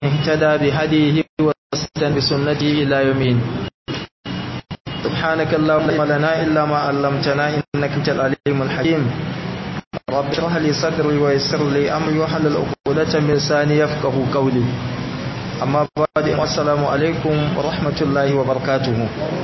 اهتدى بهديه واستنى بسنته إلى يومين سبحانك اللهم لا لنا إلا ما علمتنا إنك أنت العليم الحكيم رب اشرح لي صدري ويسر لي أمري واحلل عقدة من لساني يفقه قولي أما بعد السلام عليكم ورحمة الله وبركاته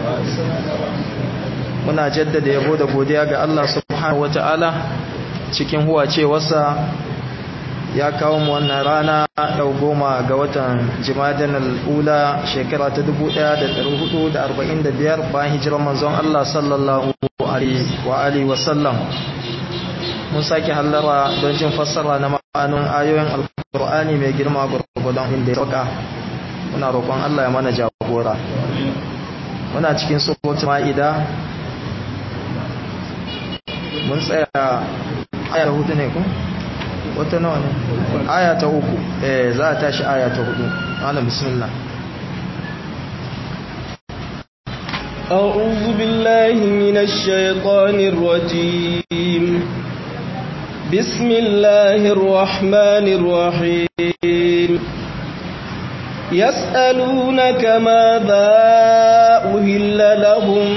muna jaddada yabo da godiya ga Allah subhanahu wataala cikin huwacewarsa ya kawo mu wannan rana yau goma ga watan jimadan al'ula shekara ta 1445 bayan hijirar manzon Allah sallallahu alaihi wa alihi wa sallam mun sake hallara don jin fassara na ma'anin ayoyin alkur'ani mai girma gurgudun inda ya sauka muna roƙon Allah ya mana jagora muna cikin suratul ma'ida mun tsaya aya hudu ne ku wata nawa ne aya ta uku eh za a tashi aya ta hudu ala bismillah أعوذ بالله من الشيطان الرجيم بسم الله الرحمن الرحيم يسألونك ماذا أهل لهم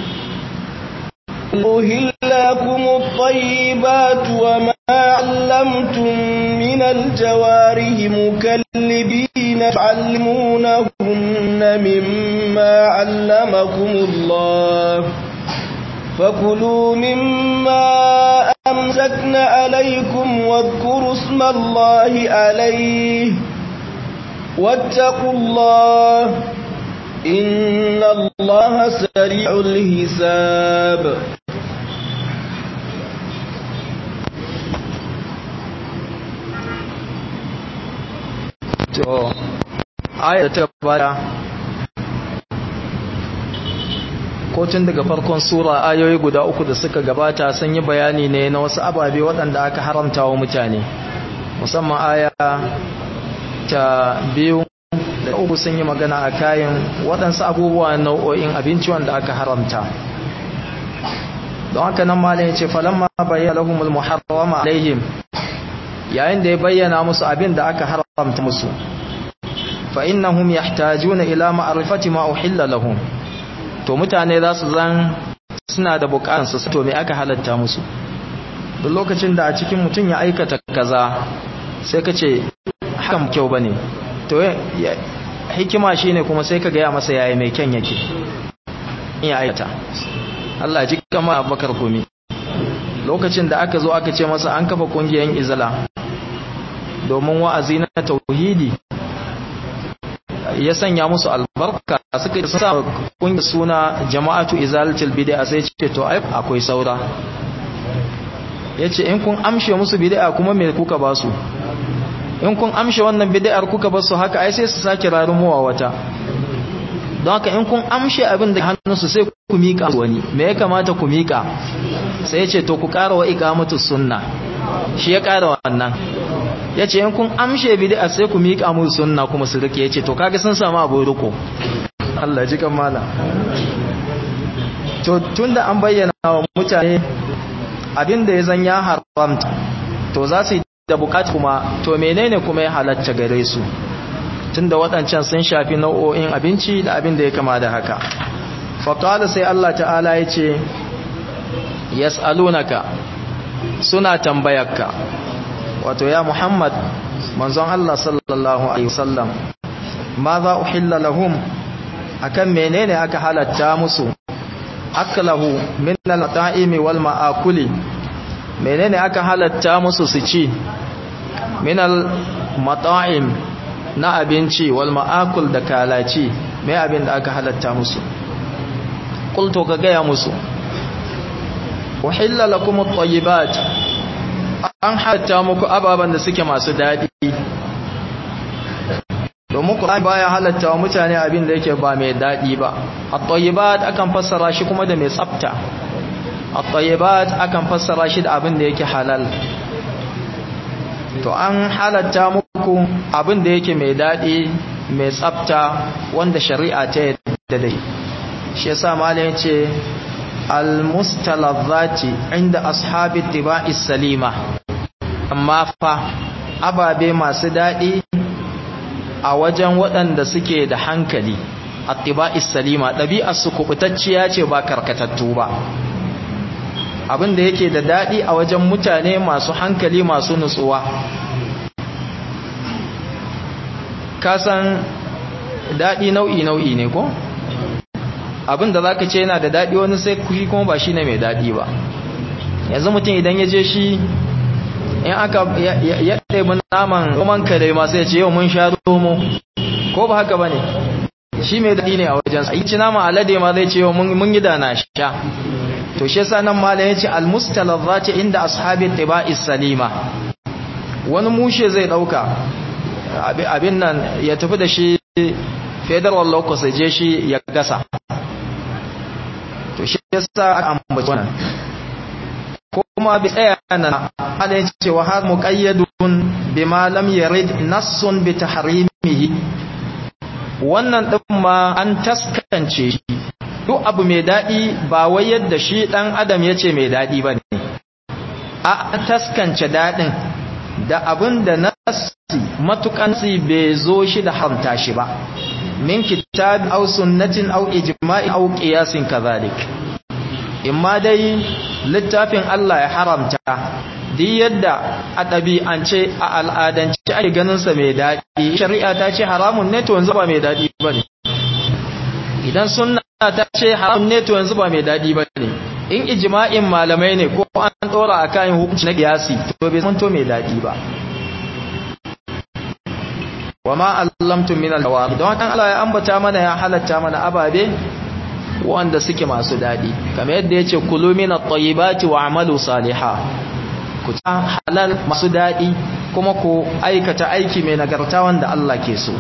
أهل لكم الطيبات وما علمتم من الجواره مكلبين تعلمونهن مما علمكم الله فكلوا مما أمسكن عليكم واذكروا اسم الله عليه واتقوا الله إن الله سريع الحساب to aya ta baya ko tun daga farkon sura ayoyi guda uku da suka gabata sun yi bayani ne na wasu ababe waɗanda aka haramta wa mutane musamman aya ta biyu da uku sun yi magana a kayan waɗansu abubuwa nau'o'in abinci wanda aka haramta don haka nan malin ya ce falamma bayyana lahumul muharrama alaihim yayin da ya bayyana musu abin da aka haramta musu fa innahum yahtajuna ila ma'rifati ma uhilla lahum to mutane za su zan suna da bukatun su to me aka halatta musu duk lokacin da a cikin mutum ya aikata kaza sai ka ce hakan kyau bane to hikima shine kuma sai ka gaya masa yayi mai kyan yake in ya aikata Allah ji kama Abubakar Gumi lokacin da aka zo aka ce masa an kafa kungiyar izala domin wa'azi na tauhidi ya sanya musu albarka suka sa kungiyar suna jama'atu izalatul bid'a sai ce to ai akwai saura yace in kun amshe musu bid'a kuma me kuka ba su in kun amshe wannan bid'ar kuka ba su haka ai sai su sake rarumuwa wata don haka in kun amshe abin da hannunsu sai ku miƙa wani me ya kamata ku miƙa sai ce to ku ƙara wa iqamatu sunna shi ya ƙara wannan yace in kun amshe bid'a sai ku miƙa mu sunna kuma su rike yace to kaga sun samu abu riko Allah ji kan mala to tunda an bayyana wa mutane abin da ya zan ya haramta to za su da bukatu kuma to menene kuma ya halatta gare su tunda waɗancan sun shafi nau'o'in abinci da abin da ya kama da haka faƙala sai Allah ta'ala ya ce yas'alunaka suna tambayarka wato ya Muhammad manzon Allah sallallahu alaihi wasallam ma za uhilla lahum akan menene aka halatta musu aklahu min al-ta'imi wal ma'akuli menene aka halatta musu su ci min al-mata'im na abinci wal ma'akul da kalaci mai abin da aka halatta musu qultu ka gaya musu uhilla lakum at-tayyibat an halatta muku ababan da suke masu dadi domin Qur'ani baya halatta wa mutane abin da yake ba mai dadi ba at-tayyibat akan fassara shi kuma da mai tsafta at-tayyibat akan fassara shi da abin da yake halal to an halatta muku abin da yake mai daɗi mai tsafta wanda shari'a ta yadda dai shi yasa malam yace almustalazzati inda ashabi tibai salima amma fa ababe masu daɗi a wajen waɗanda suke da hankali attiba'is salima ɗabi'ar su kubutacciya ce ba karkatattu ba abin da yake da daɗi a wajen mutane masu hankali masu nutsuwa kasan daɗi nau'i nau'i ne ko abin da za ka ce yana da daɗi wani sai kushi kuma ba shi ne mai daɗi ba yanzu mutum idan ya je shi in aka ya ɗaiɓi naman roman kare masu ya ce yau mun sha romo ko ba haka ba ne shi mai daɗi ne a wajensa yi ci naman alade ma zai ce yau mun yi da na sha to shi yasa nan malam ya ce almustalazati inda ashabi tiba'is salima wani mushe zai ɗauka abin nan ya tafi da shi federal locus je shi ya gasa to shi yasa aka ambaci wannan kuma bi tsaya nan halin cewa har muqayyadun bima lam yarid nassun bi tahrimihi wannan din ma an taskance shi duk abu mai dadi ba wai yadda shi dan adam yace mai dadi bane a taskance dadin da abin da nassi matukan bai zo shi da haramta shi ba min kitab aw sunnatin aw ijma'i aw qiyasin kadhalik imma dai littafin Allah ya haramta duk yadda a ɗabi'ance a al'adance ake ganin sa mai daɗi shari'a ta ce haramun ne to yanzu ba mai daɗi bane idan sunna ta ce haramun ne to yanzu ba mai daɗi bane in ijma'in malamai ne ko an ɗora akan hukunci na qiyasi to bai zanto mai daɗi ba wa ma allamtum min al-jawab don haka Allah ya ambata mana ya halatta mana ababe wanda suke masu dadi kamar yadda yace kulu min at-tayyibati wa amalu salihan ku ta halal masu dadi kuma ku aikata aiki mai nagarta wanda Allah ke so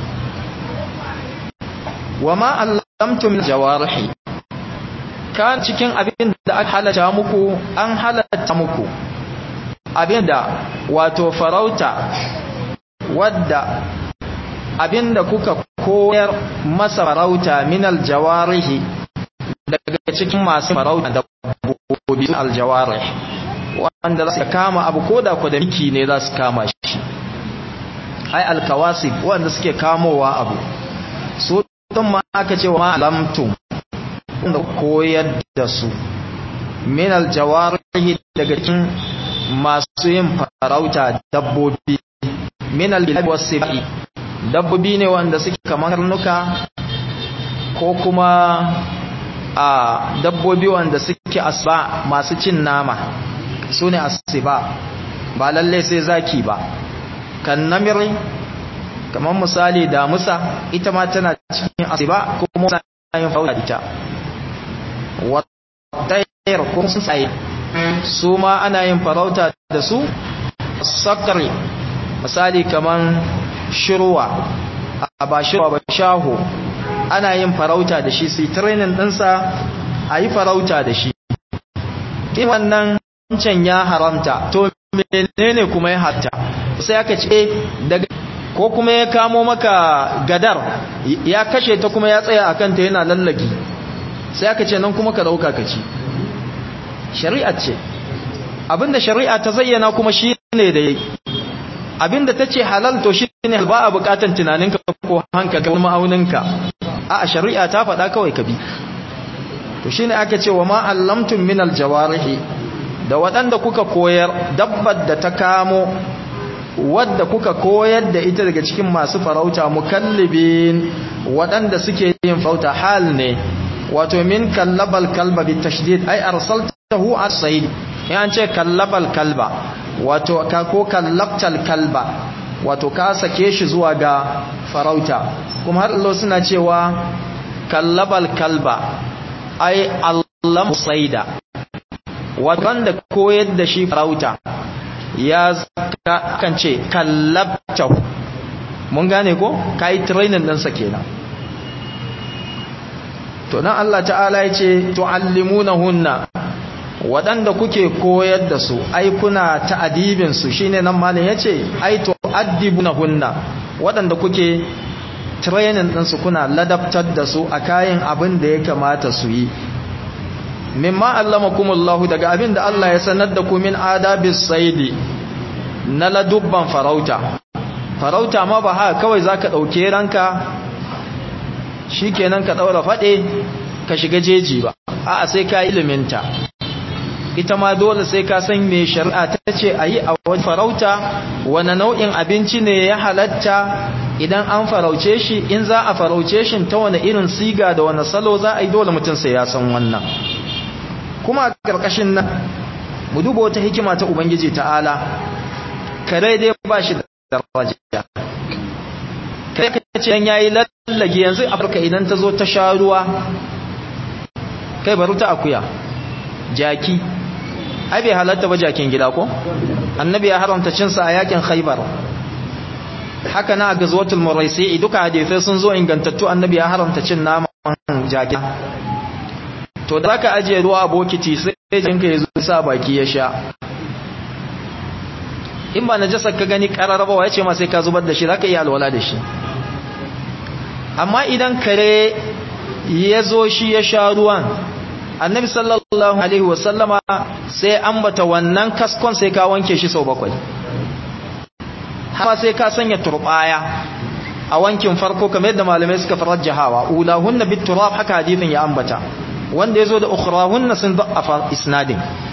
wa ma allamtum min jawarihi kan cikin abin da aka halatta muku an halatta muku abinda wato farauta wadda abinda kuka koyar masa farauta min aljawarihi daga cikin masu farauta da bobi aljawarih wanda za su kama abu koda ku da miki ne za su kama shi ai alkawasib wanda suke kamowa abu su tun ma aka ce wa lamtum wanda koyar da su min aljawarihi daga cikin masu yin farauta dabbobi min albilad wasibai dabbobi ne wanda suke kamar karnuka ko kuma a dabbobi wanda suke asba masu cin nama su ne asiba ba lalle sai zaki ba kan namiri kamar misali damusa ita ma tana cikin asiba ko kuma yin fauda ita watayar ko sun tsaye su ma ana yin farauta da su sakari misali kamar shirwa a ba shirwa ba shaho ana yin farauta da shi sai training ɗinsa a yi farauta da shi wannan can ya haramta to menene kuma ya hatta sai aka ce daga ko kuma ya kamo maka gadar ya kashe ta kuma ya tsaya a kanta yana lallaki sai aka ce nan kuma ka dauka ka ci shari'a ce abinda shari'a ta zayyana kuma shi ne da yake abinda ta ce halal to shi ne ba a bukatan tunaninka ko hankali wani ma'auninka a shari'a ta faɗa kawai ka bi to shine aka ce wa ma allamtum min aljawarihi da waɗanda kuka koyar dabbar da ta kamo wadda kuka koyar da ita daga cikin masu farauta mukallibin waɗanda suke yin farauta hal ne wato min kallabal kalba bi tashdid ay arsaltahu as-sayd yan ce kallabal kalba wato ka ko kallabtal kalba wato ka sake shi zuwa ga farauta kuma har Allah suna cewa kallabal kalba ai Allah saida wanda koyar da shi farauta ya kan ce kallabtahu mun gane ko kai training din sa kenan to nan Allah ta'ala ya ce tu'allimunahunna waɗanda kuke koyar da su ai kuna ta'adibin su shine nan malin yace ai tu'addibunahunna waɗanda kuke training din su kuna ladabtar da su a kayan abin da ya kamata su yi mimma allamakumullahu daga abin da Allah ya sanar da ku min adabis saidi na ladubban farauta farauta ma ba haka kawai za ka ɗauke ranka shi kenan ka ɗaura faɗe ka shiga jeji ba a'a sai ka iliminta ita ma dole sai ka san me shari'a ta ce a yi a wani farauta wane nau'in abinci ne ya halatta idan an farauce shi in za a farauce shi ta wane irin siga da wane salo za a yi dole mutum sai ya san wannan kuma a ƙarƙashin nan mu duba wata hikima ta ubangiji ta'ala kare dai ba shi da daraja kai ka ce yan yayi lallage yanzu afirka idan ta zo ta sha ruwa kai bari ta akuya jaki ai bai halatta ba jakin gida ko annabi ya haramta cin sa a yakin khaybar haka na gazwatul muraisi duka hadisi sun zo ingantattu annabi ya haramta cin naman jaki to da zaka ajiye ruwa a bokiti sai jinka ya zo sa baki ya sha in ba najasar ka gani kararraba ya ce ma sai ka zubar da shi zaka iya alwala da shi amma idan kare ya zo shi ya sha ruwan annabi sallallahu alaihi wasallama sai ambata wannan kaskon sai ka wanke shi sau bakwai haka sai ka sanya turbaya a wankin farko kamar yadda malamai suka farajjahawa ulahunna bit turab haka hadithin ya ambata wanda yazo da ukhrahunna sun da'afa isnadin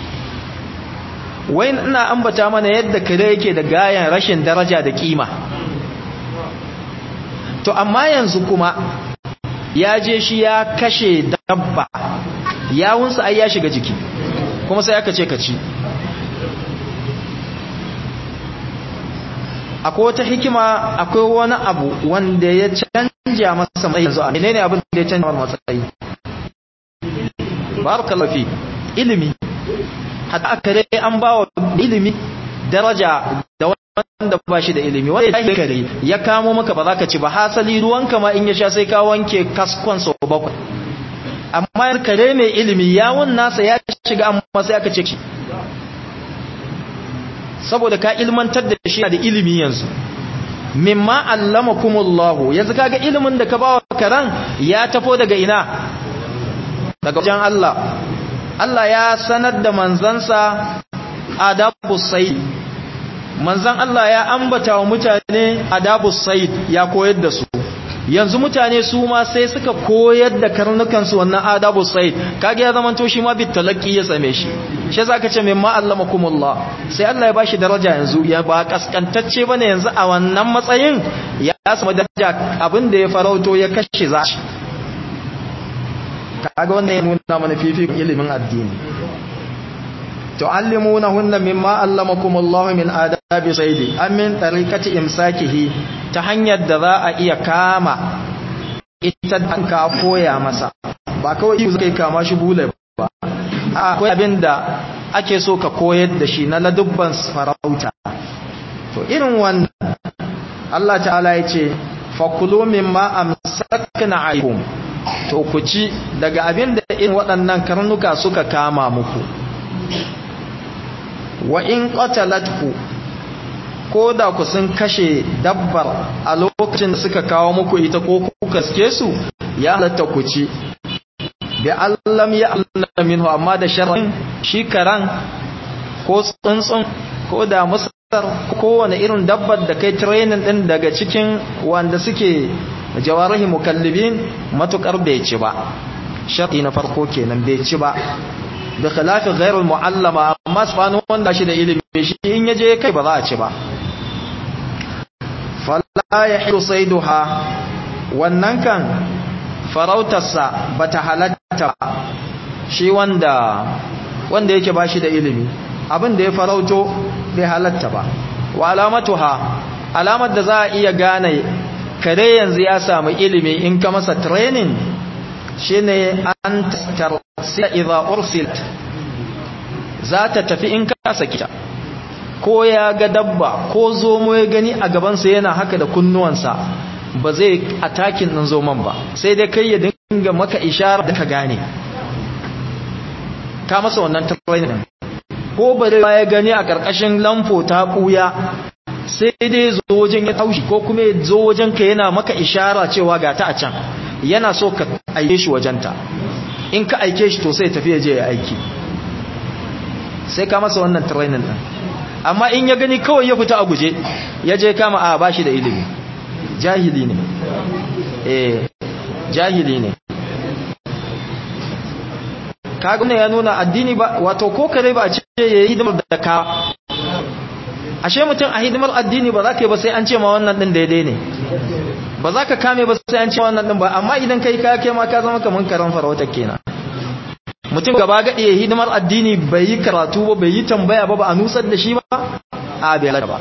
wai ina ambata mana yadda kare yake da gayan rashin daraja da kima to amma yanzu kuma ya je shi ya kashe dabba yawunsa ai ya shiga jiki kuma sai aka ce ka ci akwai wata hikima akwai wani abu wanda ya canja masa mai yanzu a menene abin da ya canja masa matsayi barakallahu fi ilimi hatta kare an bawa ilimi daraja da wanda ba shi da ilimi wanda ya kare ya kamo maka ba za ka ci ba hasali ruwanka ma in ya sha sai ka wanke kaskon sau bakwai amma kare mai ilimi yawon nasa ya shiga amma sai aka ce shi saboda ka ilmantar da shi da ilimi yanzu mimma allamakumullahu yanzu kaga ilimin da ka bawa karan ya tafo daga ina daga wajen Allah Allah ya sanar da manzansa adabus sayd manzan Allah ya ambata wa mutane adabus sayd ya koyar da su yanzu mutane su ma sai suka koyar da karnukansu wannan adabu said kage ya zamanto shi ma bit talaqi ya same shi shi zaka ce mimma allamakumullah sai Allah ya bashi daraja yanzu ya ba kaskantacce bane yanzu a wannan matsayin ya samu daraja abinda ya farauto ya kashe za shi kaga wannan ya nuna mana fifikon ilimin addini tu'allimunahunna mimma allamakumullahu min adabi saidi amin tariqati imsakihi ta hanyar da za a iya kama ita da ka koya masa ba kawai yi kai kama shi bule ba akwai abin da ake so ka koyar da shi na ladubban farauta to irin wannan Allah ta'ala ya ce fakulu mimma amsakna alaikum to ku ci daga abin da irin waɗannan karnuka suka kama muku wa in qatalatku ko da ku sun kashe dabbar a lokacin da suka kawo muku ita ko kuka suke su ya halatta ku ci bi allam ya Allah minhu amma da sharrin shi karan ko tsuntsun ko da musar ko wani irin dabbar da kai training din daga cikin wanda suke jawarihi mukallibin matukar bai ci ba sharti na farko kenan bai ci ba da khilafi ghairul muallama amma subhanahu wanda shi da ilimi shi in yaje kai ba za a ci ba fala yahilu sayduha wannan kan farautarsa bata halatta shi wanda wanda yake bashi da ilimi abin da ya farauto bai halatta ba wa alamatuha alamar da za a iya gane kare yanzu ya samu ilimi in ka masa training shine an tarsila idza ursilat za ta tafi in ka saki ta ko ya ga dabba ko zomo ya gani a gabansa yana haka da kunnuwansa ba zai atakin ɗin zoman ba sai dai kai ya dinga maka ishara da ka gane ka masa wannan training ko bare ya gani a ƙarƙashin lamfo ta ɓuya sai dai zo wajen ya taushi ko kuma ya zo wajen ka yana maka ishara cewa ga ta a can yana so ka aike shi wajenta in ka aike shi to sai tafi ya je ya aiki sai ka masa wannan training din amma in ya gani kawai ya fita a guje ya je kama a bashi da ilimi jahili ne eh jahili ne kaga ne ya nuna addini ba wato ko kare ba a ce yayi hidimar da ka ashe mutum a hidimar addini ba za ka yi ba sai an ce ma wannan din daidai ne ba za ka kame ba sai an ce wannan din ba amma idan kai ka kai ma ka zama kaman karan farautar kenan mutum gaba gaɗe ya hidimar addini bai yi karatu ba bai yi tambaya ba ba a nusar da shi ba a bai ba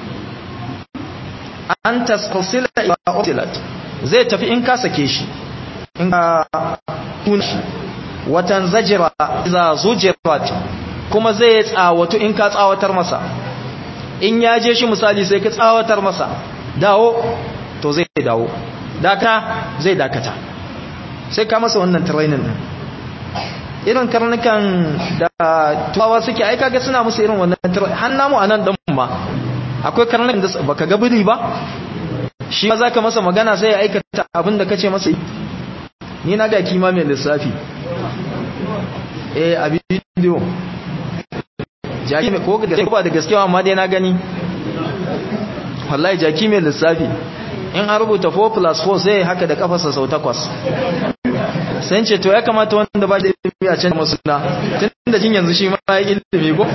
an tasfasila ila ursilat zai tafi in ka sake shi in ka tuna shi watan zajira iza zujirat kuma zai tsawatu in ka tsawatar masa in ya je shi misali sai ka tsawatar masa dawo to zai dawo daka zai dakata sai ka masa wannan training din irin karnukan da tuwawa suke aika ga suna musu irin wannan training har namu anan dan ma akwai karnukan da baka ga biri ba shi ma zaka masa magana sai ya aikata abin da kace masa ni na ga kima mai lissafi eh a bidiyo jaki mai ko da ba da gaskiya amma dai na gani wallahi jaki mai lissafi in an rubuta 4 plus 4 sai haka da kafarsa sau takwas sai ce to ya kamata wanda ba da ilimi a can masu na tun da jin yanzu shi ma ya ilimi ko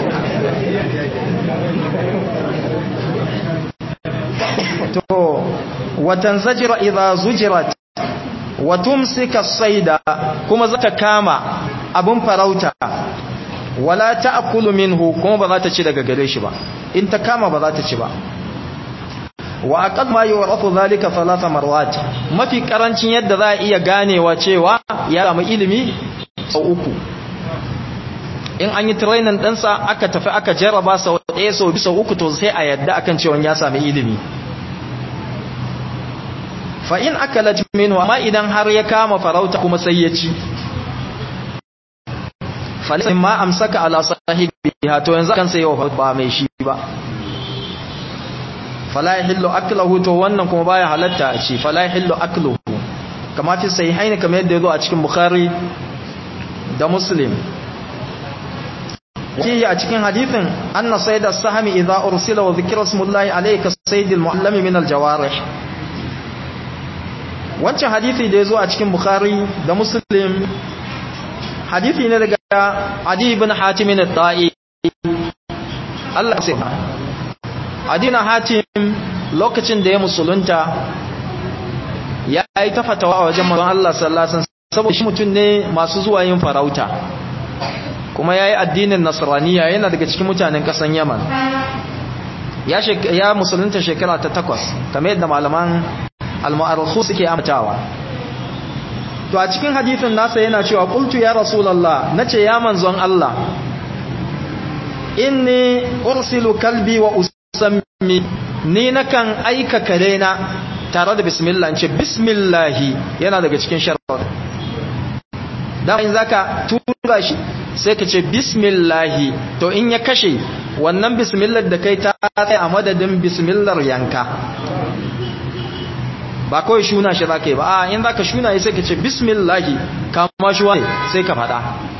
to watan zajira idza zujirat wa tumsika sayda kuma zata kama abun farauta wala ta'kulu minhu kuma ba za ta ci daga gare shi ba in ta kama ba za ta ci ba wa aqad ma yurathu zalika thalatha marwat mafi karancin yadda za a iya ganewa cewa ya samu ilimi sau uku in an yi training ɗansa aka tafi aka jarraba sau ɗaya sau biyu sau uku to sai a yadda akan cewa ya sami ilimi fa in akalat minhu amma idan har ya kama farauta kuma sai ya ci falisa ma amsaka ala sahibiha to yanzu kan sai yau ba mai shi ba fala yahillu akluhu to wannan kuma baya halatta a ci fala yahillu akluhu kama fi sahihain kamar yadda yazo a cikin bukhari da muslim ki a cikin hadithin anna sayda sahmi idza ursila wa dhikra smullahi alayka saydil muallimi min aljawarih wancan hadithi da yazo a cikin bukhari da muslim hadithi ne daga adi ibn hatim al-ta'i Allah sai adina hatim lokacin da ya musulunta ya yi ta fatawa a wajen manzon Allah sallallahu alaihi wasallam saboda shi mutum ne masu zuwa yin farauta kuma yayi addinin nasraniya yana daga cikin mutanen kasan Yaman ya ya musulunta shekara ta takwas kamar yadda malaman al-mu'arrikhu suke amtawa to a cikin hadisin nasa yana cewa qultu ya rasulullah nace ya manzon Allah inni ursilu kalbi wa usammi ni nakan aika kare na tare da bismillah ce bismillahi yana daga cikin sharar dan in zaka tura shi sai ka ce bismillahi to in ya kashe wannan bismillah da kai ta kai a madadin bismillah yanka ba kawai shuna shi zaka yi ba a in zaka shuna sai ka ce bismillahi kama shi wani sai ka faɗa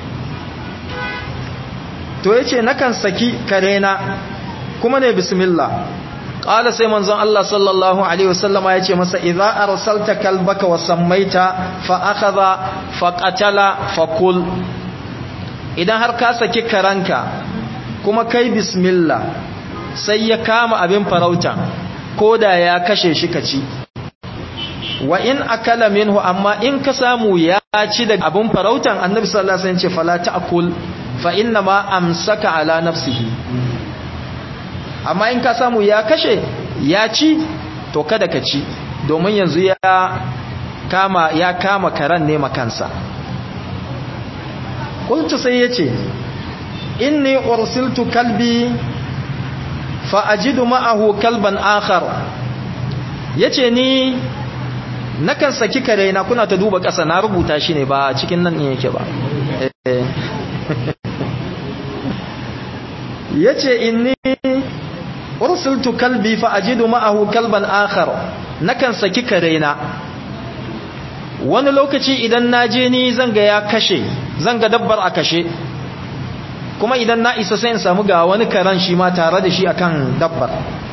to yace nakan saki karena kuma ne bismillah qala sai manzon Allah sallallahu alaihi wasallama yace masa idza arsalta kalbaka wa sammaita fa akhadha fa qatala fa kul idan har ka saki karanka kuma kai bismillah sai ya kama abin farauta koda ya kashe shi kaci wa in akala minhu amma in ka samu ya ci daga abin farautan annabi sallallahu alaihi wasallam ce fala ta'kul fa inna ma amsaka ala nafsihi amma in ka samu ya kashe ya ci to kada ka ci domin yanzu ya kama ya kama karan ne makansa kuntu sai yace inni ursiltu kalbi fa ajidu ma'ahu kalban akhar yace ni nakan saki kare na kuna ta duba ƙasa na rubuta shi ne ba cikin nan ne yake ba yace inni ursiltu kalbi fa ajidu ma'ahu kalban akhar nakan saki karena wani lokaci idan naje ni zanga ya kashe zanga dabbar a kashe kuma idan na isa sai in samu ga wani karan shi ma tare da shi akan dabbar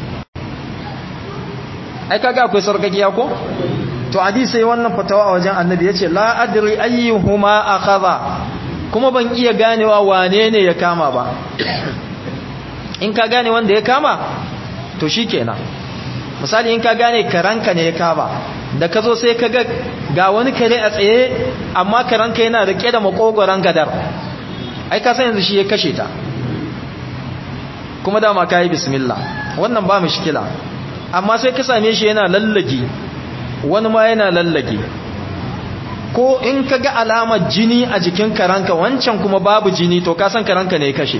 ai kaga akwai sarkakiya ko to hadisi sai wannan fatawa a wajen annabi yace la adri ayyuhuma akhadha kuma ban iya ganewa wane ne ya kama ba in ka gane wanda ya kama to shikenan misali in ka gane karanka ne ya kama da ka zo sai ka ga ga wani kare a tsaye amma karanka yana rike da makogoron gadar ai ka san yanzu shi ya kashe ta kuma dama ka yi bismillah wannan ba shikila amma sai ka same shi yana lallage wani ma yana lallage ko in ka ga alamar jini a jikin karanka wancan kuma babu jini to ka san karanka ne ya kashe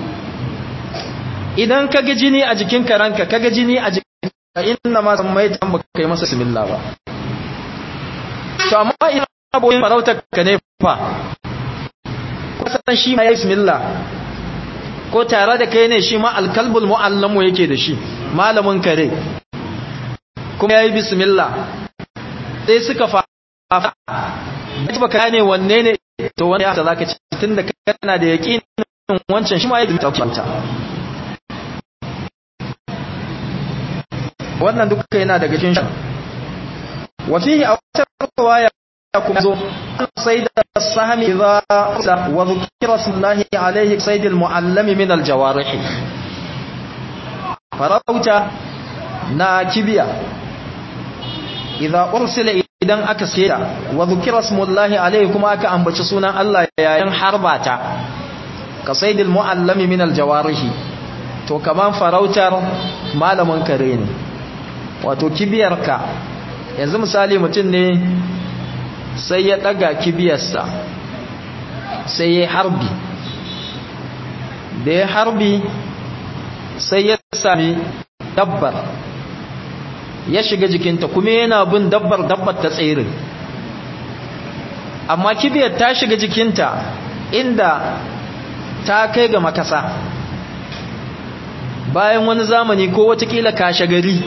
idan ka ga jini a jikin karanka ka ga jini a jikin inna ma san mai tamba kai masa bismillah ba to amma ina aboyin farautar ka ne fa san shi ma ya bismillah ko tare da kai ne shi ma alkalbul mu'allamu yake da shi malamin kare kuma ya yi bismillah sai suka fa ba ka ne wanne ne to wani ya za ka ci tun da kana da yaƙinin wancan shi ma ya yi bismillah wannan duka yana daga cikin wafihi a wata riwaya kuma zo sai da sahami idza wa dhukira sallallahu alaihi sayd almuallami min aljawarih farauta na kibiya idza ursila idan aka sayar wa dhukira sallallahu alaihi kuma aka ambaci sunan Allah yayin harbata ka sayd almuallami min aljawarih to kaman farautar malamin kare ne wato kibiyarka yanzu misali mutum ne sai ya daga kibiyarsa sai ya harbi da ya harbi sai ya sami dabbar ya shiga jikinta kuma yana bin dabbar dabbar ta tsere amma kibiyar ta shiga jikinta inda ta kai ga makasa bayan wani zamani ko watakila kashe gari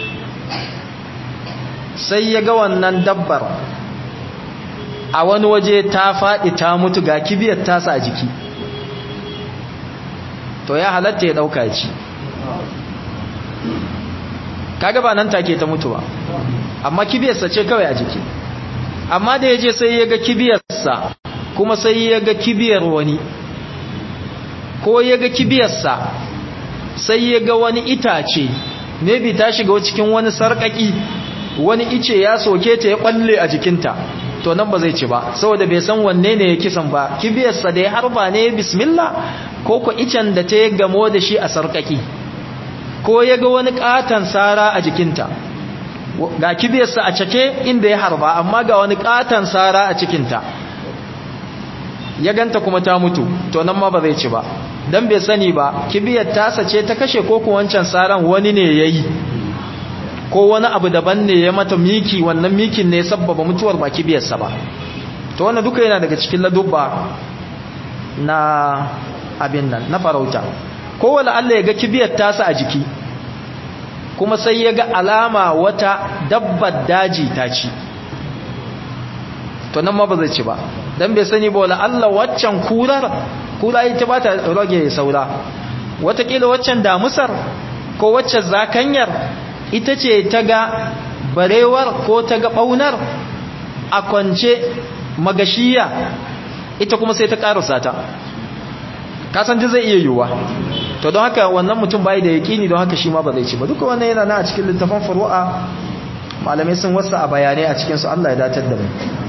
sai ya ga wannan dabbar a wani waje ta faɗi ta mutu ga kibiyar tasa a jiki to ya halatta ya ɗauka ci kaga ba nan take ta mutu ba amma kibiyarsa ce kawai a jiki amma da ya je sai ya ga kibiyarsa kuma sai ya ga kibiyar wani ko ya ga kibiyarsa sai ya ga wani itace maybe ta shiga cikin wani sarƙaƙi wani ice ya soke ta ya ɓalle a jikinta to nan ba zai ci ba saboda bai san wanne ne ya kisan ba kibiyarsa da ya harba ne bismillah ko ko icen da ta gamo da shi a sarkaki ko ya ga wani katon sara a jikinta ga kibiyarsa a cake inda ya harba amma ga wani katon sara a cikinta ya ganta kuma ta mutu to nan ma ba zai ci ba dan bai sani ba kibiyar tasa ce ta kashe ko ko wancan saran wani ne yayi ko wani abu daban ne ya mata miki wannan mikin ne sabbaba mutuwar baki biyarsa ba to wannan duka yana daga cikin ladubba na abin nan na farauta ko wala Allah ya ga kibiyar tasa a jiki kuma sai ya ga alama wata dabbar daji ta ci to nan ma ba zai ci ba dan bai sani ba wala Allah waccan kurar kura ita ba ta rage saura watakila waccan damusar ko waccan zakanyar ita ce ta ga barewar ko ta ga ɓaunar a kwance magashiya ita kuma sai ta ƙarasa ta kasanci zai iya yiwuwa to don haka wannan mutum bai da yaƙini don haka shi ma ba zai ci ba duka wannan yana na a cikin littafin faru'a malamai sun wasa a bayanai a cikinsu Allah ya datar da mu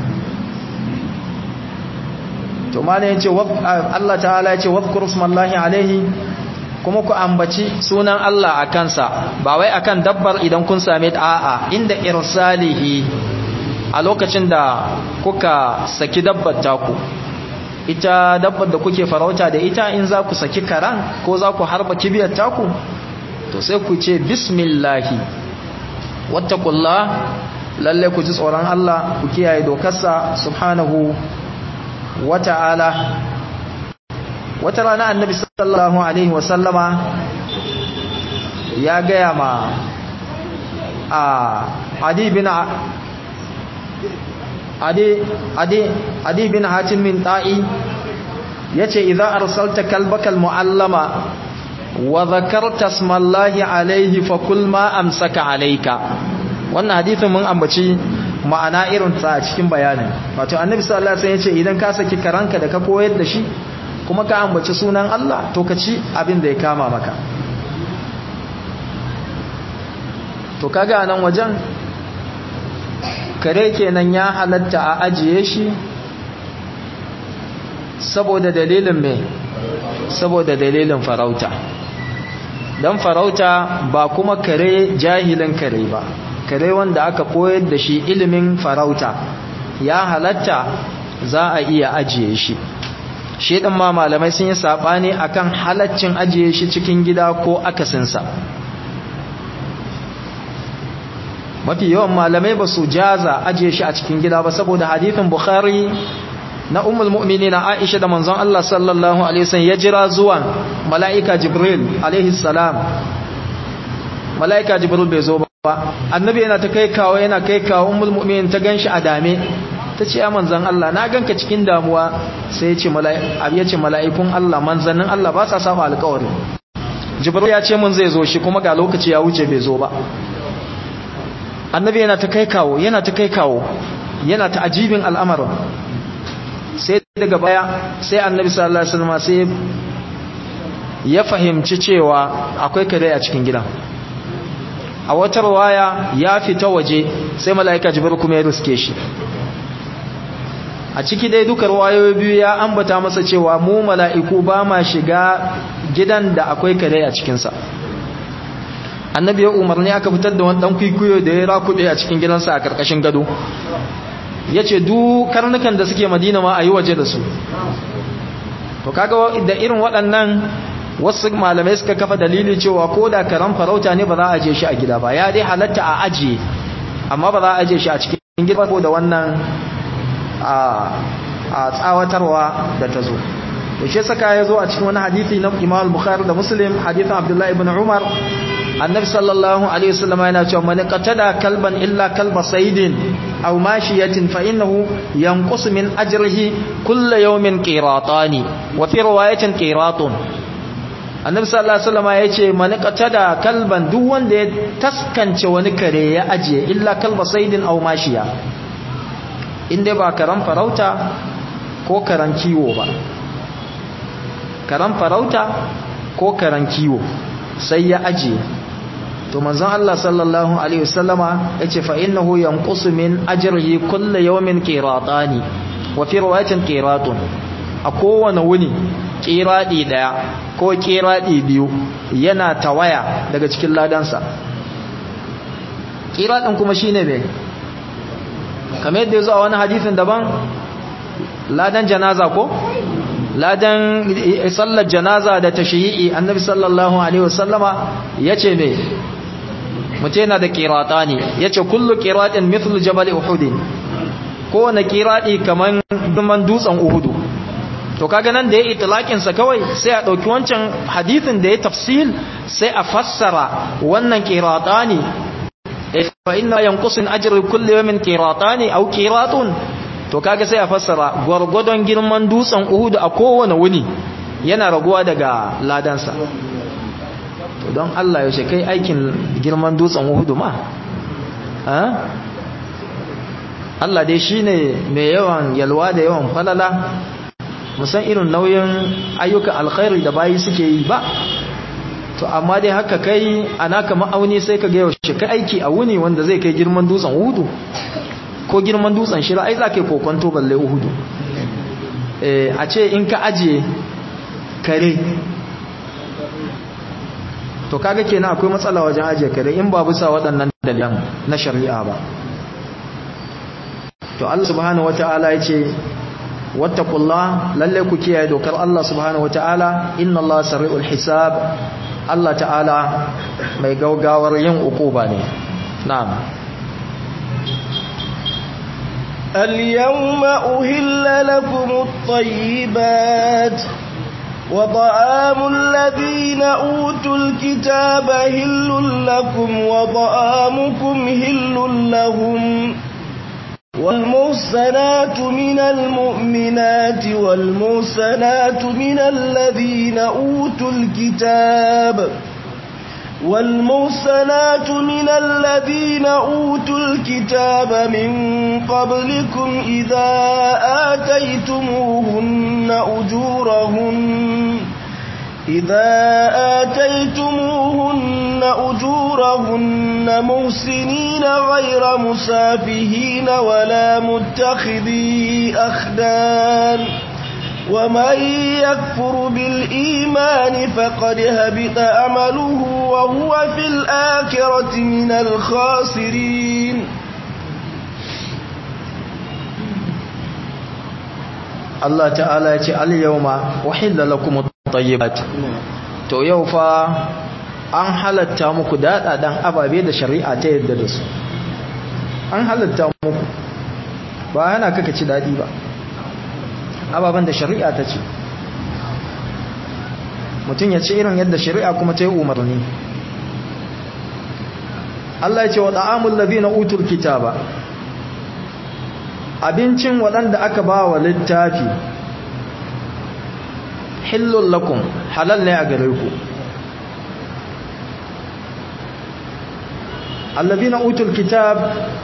to malam ya ce Allah ta'ala ya ce wadhkur smallahi alaihi kuma ku ambaci sunan Allah a kansa ba wai akan dabbar idan kun same ta a'a inda irsalihi a lokacin da kuka saki dabbar taku ita dabbar da kuke farauta da ita in za ku saki karan ko za ku harba kibiyar taku to sai ku ce bismillahi wattaqullah lalle ku ji tsoron Allah ku kiyaye dokarsa subhanahu wata'ala wata rana annabi sallallahu alaihi wasallama ya gaya ma a adi bin adi adi adi bin hatim min ta'i yace idza arsalta kalbaka almuallama wa dhakarta ismallahi alayhi fakul ma amsaka alayka wannan hadisin mun ambaci ma'ana irin ta a cikin bayanin wato annabi sallallahu alaihi wasallam yace idan ka saki karanka da ka koyar da shi kuma ka ambaci sunan Allah to ka ci abin da ya kama maka to kaga nan wajen kare kenan ya halatta a ajiye shi saboda dalilin me saboda dalilin farauta dan farauta ba kuma kare jahilin kare ba kare wanda aka koyar da shi ilimin farauta ya halatta za a iya ajiye shi shi ɗin ma malamai sun yi saɓani akan halaccin ajiye shi cikin gida ko akasinsa mafi yawan malamai ba su jaza ajiye shi a cikin gida ba saboda hadithin bukhari na umul mu'mini na aisha da manzon Allah sallallahu alaihi wasallam ya jira zuwan mala'ika jibril alaihi salam mala'ika jibril bai zo ba annabi yana ta kai kawo yana kai kawo umul mu'minin ta ganshi a dame ta ce ya manzan Allah na ganka cikin damuwa sai ya ce mala'ikun Allah manzannin Allah ba sa saba alkawari jibril ya ce mun zai zo shi kuma ga lokaci ya wuce bai zo ba annabi yana ta kai kawo yana ta kai kawo yana ta ajibin al'amarin sai daga baya sai annabi sallallahu alaihi wasallam sai ya fahimci cewa akwai kare a cikin gidan a wata waya ya fita waje sai mala'ika jibril kuma ya riske shi a ciki dai duka ruwayoyi biyu ya ambata masa cewa mu mala'iku ba ma shiga gidan da akwai kare a cikinsa annabi ya umarni aka fitar da wani dan kwikwiyo da ya rakuɗe a cikin gidansa a ƙarƙashin gado ya ce duk karnukan da suke madina ma a yi waje da su to kaga da irin waɗannan wasu malamai suka kafa dalili cewa ko da karan farauta ne ba za a aje shi a gida ba ya dai halatta a ajiye amma ba za a aje shi a cikin gida ko da wannan a tsawatarwa da ta zo to shi saka ya zo a cikin wani hadisi na Imam Bukhari da Muslim hadisin Abdullah ibn Umar annabi sallallahu alaihi wasallam yana cewa man qatada kalban illa kalba saydin aw mashiyatin fa innahu yanqus min ajrihi kull yawmin qiratani wa fi riwayatin qiratun annabi sallallahu alaihi wasallam yace man qatada kalban duk wanda ya taskance wani kare ya ajiye illa kalba saydin aw mashiya inda ba karan farauta ko karan kiwo ba karan farauta ko karan kiwo sai ya ajiye to manzon Allah sallallahu alaihi wasallama yace fa innahu yanqusu min ajrihi kullu yawmin qiratani wa fi riwayatin qiratun a kowane wuni qiradi daya ko qiradi biyu yana tawaya daga cikin ladansa qiradin kuma shine me kamar yadda yazo a wani hadisin daban ladan janaza ko ladan sallar janaza da tashyi'i annabi sallallahu alaihi wasallama yace me mutum yana da qiratani yace kullu qiratin mithlu jabal uhud kowane qirati kaman duman dutsen uhud to kaga nan da ya itlaqin sa kawai sai a dauki wancan hadisin da ya tafsil sai a fassara wannan qiratani fa inna yanqusu ajru kulli yawmin qiratani aw qiratun to kaga sai a fassara gwargwadon girman dutsen Uhud a kowane wuni yana raguwa daga ladansa to don Allah yaushe kai aikin girman dutsen Uhud ma Allah dai shine mai yawan yalwa da yawan falala musan irin nauyin ayyukan alkhairi da bayi suke yi ba to amma dai haka kai anaka ma'auni sai ka ga yaushe kai aiki a wuni wanda zai kai girman dutsen Uhud ko girman dutsen shira ai za ka yi kokonto balle uhudu a ce in ka ajiye kare to kaga kenan akwai matsala wajen ajiye kare in ba bisa waɗannan dalilan na shari'a ba to Allah subhanahu wata'ala ya ce wattaqullah lalle ku kiyaye dokar Allah subhanahu wata'ala inna Allah sari'ul hisab Allah ta'ala mai gaugawar yin ukuba ne na'am اليوم أهل لكم الطيبات وطعام الذين أوتوا الكتاب هل لكم وطعامكم هل لهم والمحسنات من المؤمنات والمحسنات من الذين أوتوا الكتاب والمحسنات من الذين أوتوا الكتاب من قبلكم إذا آتيتموهن أجورهن إذا آتيتموهن أجورهن محسنين غير مسافهين ولا متخذي أخدان ومن يكفر بالإيمان فقد هبط أمله وهو في الآخرة من الخاسرين Allah ta'ala ya ce al-yawma uhilla lakum at-tayyibat to yau fa an halatta muku dadadan ababe da shari'a ta yadda da su an halatta muku ba yana kaka ci dadi ba ababen da shari'a ta ce mutum ya ce irin yadda shari'a kuma ta yi umarni Allah ya ce wa ta'amul ladina utul kitaba abincin waɗanda aka ba wa littafi hillun lakum halal ne a gare ku allazina utul kitab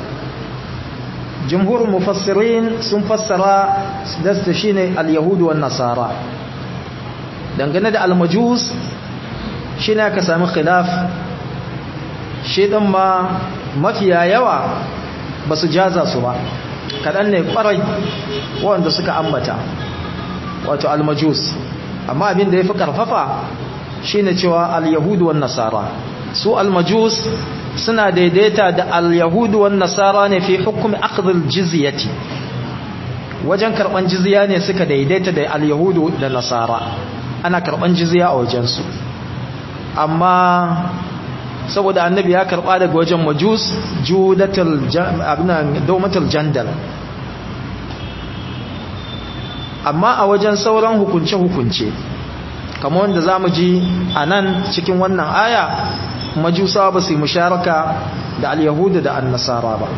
jumhur mufassirin sun fassara dasta shine al-yahudu wan nasara dangane da al-majus shine aka sami khilaf shi din ma mafiya yawa basu jaza su ba kadan ne kwarai wanda suka ambata wato al-majus amma abin da yafi karfafa shine cewa al-yahudu wan nasara su al-majus suna daidaita da al-yahudu wan nasara ne fi hukumi akhdhil jizyati wajen karban jizya ne suka daidaita da al-yahudu da nasara ana karban jizya a wajen su amma saboda annabi ya karba daga wajen majus judatul abinan dawmatul jandal amma a wajen sauran hukunce hukunce kamar wanda zamu ji anan cikin wannan aya majusa ba su yi musharaka da al-yahudu da an-nasara ba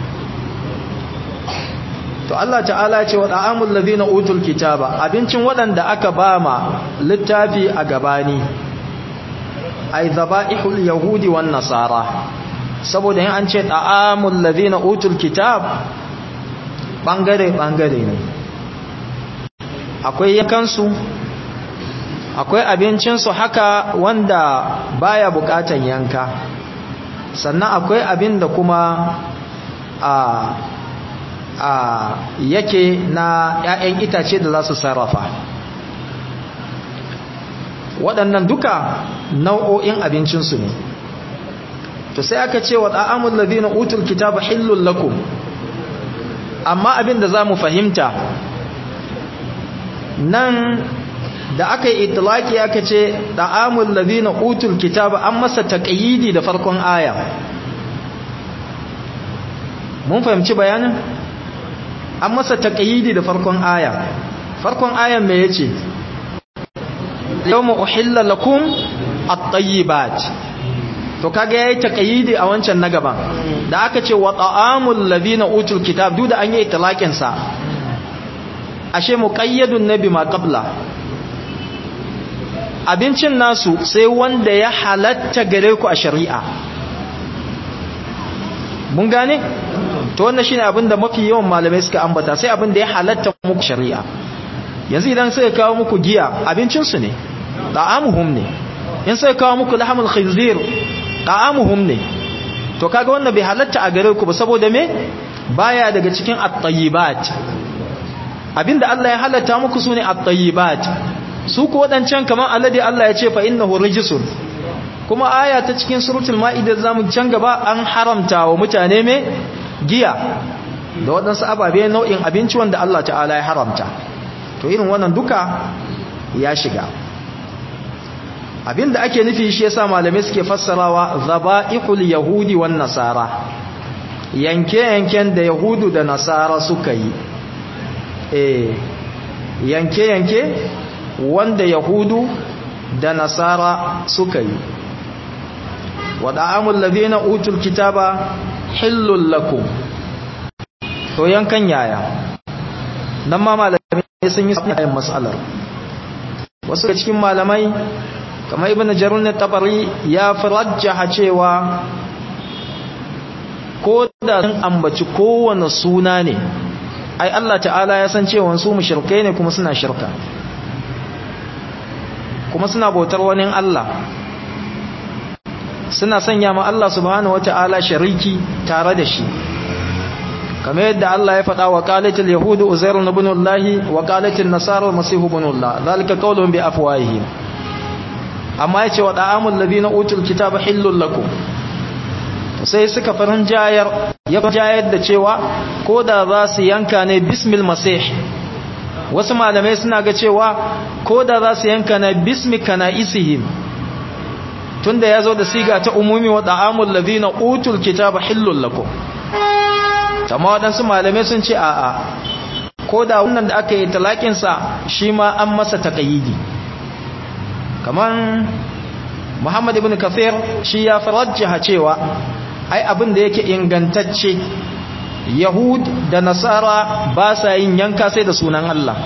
to Allah ta'ala ce wa da'amul ladina utul kitaba abincin waɗanda aka bama littafi a gabani ay dhaba'ihul yahudi wan nasara saboda in an ce da'amul ladina utul kitab bangare bangare ne akwai yakansu akwai abincinsu haka wanda baya bukatan yanka sannan akwai abin da kuma a a yake na 'ya'yan itace da za su sarrafa waɗannan duka nau'o'in abincinsu ne to sai aka ce wa ɗa'amun ladina utul kitaba hillun lakum amma abin da za mu fahimta nan da aka yi itilaki aka ce ɗa'amun ladina utul kitaba an masa taƙayyidi da farkon aya mun fahimci bayanin an masa taƙayyidi da farkon aya farkon ayan me yace yawma uhilla lakum at-tayyibat to kaga yayi taƙayyidi a wancan na gaban da aka ce wa ta'amul ladina utul kitab duk da an yi itlaqin sa ashe muqayyadun nabi ma qabla abincin nasu sai wanda ya halatta gare ku a shari'a mun gane to wannan shine abin da mafi yawan malamai suka ambata sai abin da ya halatta muku shari'a yanzu idan sai kawo muku giya abincin su ne ta'amuhum ne in sai kawo muku lahmul khinzir ta'amuhum ne to kaga wannan bai halatta a gare ku ba saboda me baya daga cikin at-tayyibat abinda Allah ya halatta muku sune at-tayyibat su ku wadancan kaman alladhi Allah ya ce fa innahu rijsun kuma aya ta cikin suratul maida zamu can gaba an haramta wa mutane me giya da waɗansu ababe nau'in abinci wanda Allah ta'ala ya haramta to irin wannan duka ya shiga abinda ake nufi shi yasa malamai suke fassarawa zaba'ihul yahudi wan nasara yanke-yanken da yahudu da nasara suka yi eh yanke-yanke wanda yahudu da nasara suka yi wada'amul ladina utul kitaba hillul lakum to yankan yaya nan ma malamai sun yi sayin matsalar wasu da cikin malamai kamar ibn jarun tabari ya farajjaha cewa ko da sun ambaci kowane suna ne ai Allah ta'ala ya san cewa su mushrikai ne kuma suna shirka kuma suna bautar wani Allah suna sanya ma Allah subhanahu wata'ala shariki tare da shi kamar yadda Allah ya faɗa wa qalatil yahudu uzair ibn Allah wa qalatil nasara masih ibn Allah zalika qawlun bi afwahihim amma yace wa da'amul ladina utul kitaba hillul lakum sai suka farin jayar ya jayar da cewa ko da za su yanka ne bismil masih wasu malamai suna ga cewa ko da za su yanka na bismi kana isihim tunda ya zo da siga ta umumi wa da'amul ladina utul kitaba hillul lakum amma waɗansu malamai sun ce a'a ko da wannan da aka yi talakinsa shi ma an masa taƙayidi kamar muhammad ibn kafir shi ya farajjaha cewa ai abin da yake ingantacce yahud da nasara ba sa yin yanka sai da sunan Allah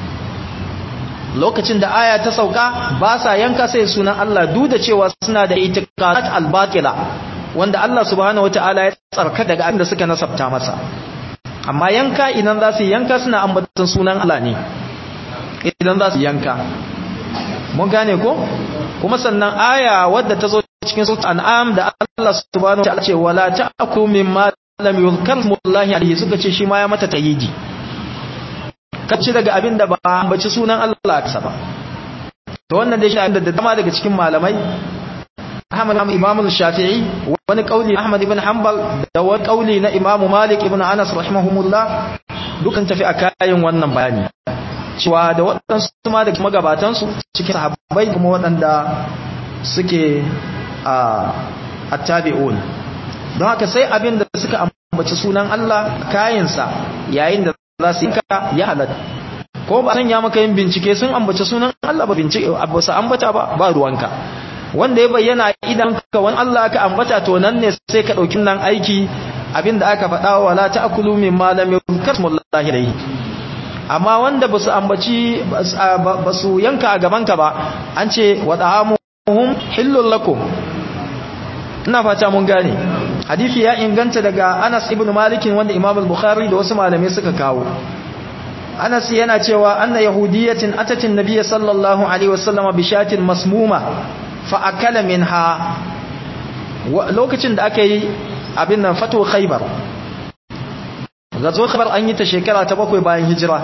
lokacin da aya ta sauka ba sa yanka sai da sunan Allah duk da cewa suna da itiqadat al-batila wanda Allah subhanahu wataala ya tsarka daga abin da suka nasabta masa amma yanka idan za su yanka suna ambatan sunan Allah ne idan za su yanka mun gane ko kuma sannan aya wadda ta zo cikin sura an'am da Allah subhanahu wataala ce wala ta'kulu mimma lam yuzkar smullahi alayhi suka ce shi ma ya mata tayyidi kace daga abin da ba ambaci sunan Allah ta ba to wannan dai shi da dama daga cikin malamai Ahmad Imam Shafi'i wani kauli Ahmad ibn Hanbal da wani kauli na Imam Malik ibn Anas rahimahumullah dukan tafi akayin wannan bayani cewa da waɗansu ma daga magabatansu cikin sahabbai kuma waɗanda suke a attabi'un don haka sai abin da suka ambaci sunan Allah kayansa yayin da za su yi ka ya halatta ko ba san ya maka yin bincike sun ambaci sunan Allah ba bincike ba su ambata ba ba ruwanka wanda ya bayyana idan ka wani Allah ka ambata to nan ne sai ka ɗauki nan aiki abin da aka faɗa wa la ta'kulu mimma lam yuzkar smullahi alayhi amma wanda ba su ambaci ba su yanka a gabanka ba an ce wa ta'amuhum hillul lakum ina fata mun gane hadisi ya inganta daga Anas ibn Malik wanda Imam al-Bukhari da wasu malamai suka kawo Anas yana cewa anna yahudiyatin atatin nabiyyi sallallahu alaihi wasallam bi shatin masmuma fa akala minha lokacin da aka yi abin nan fatu khaybar gazo khaybar an yi ta shekara ta bakwai bayan hijira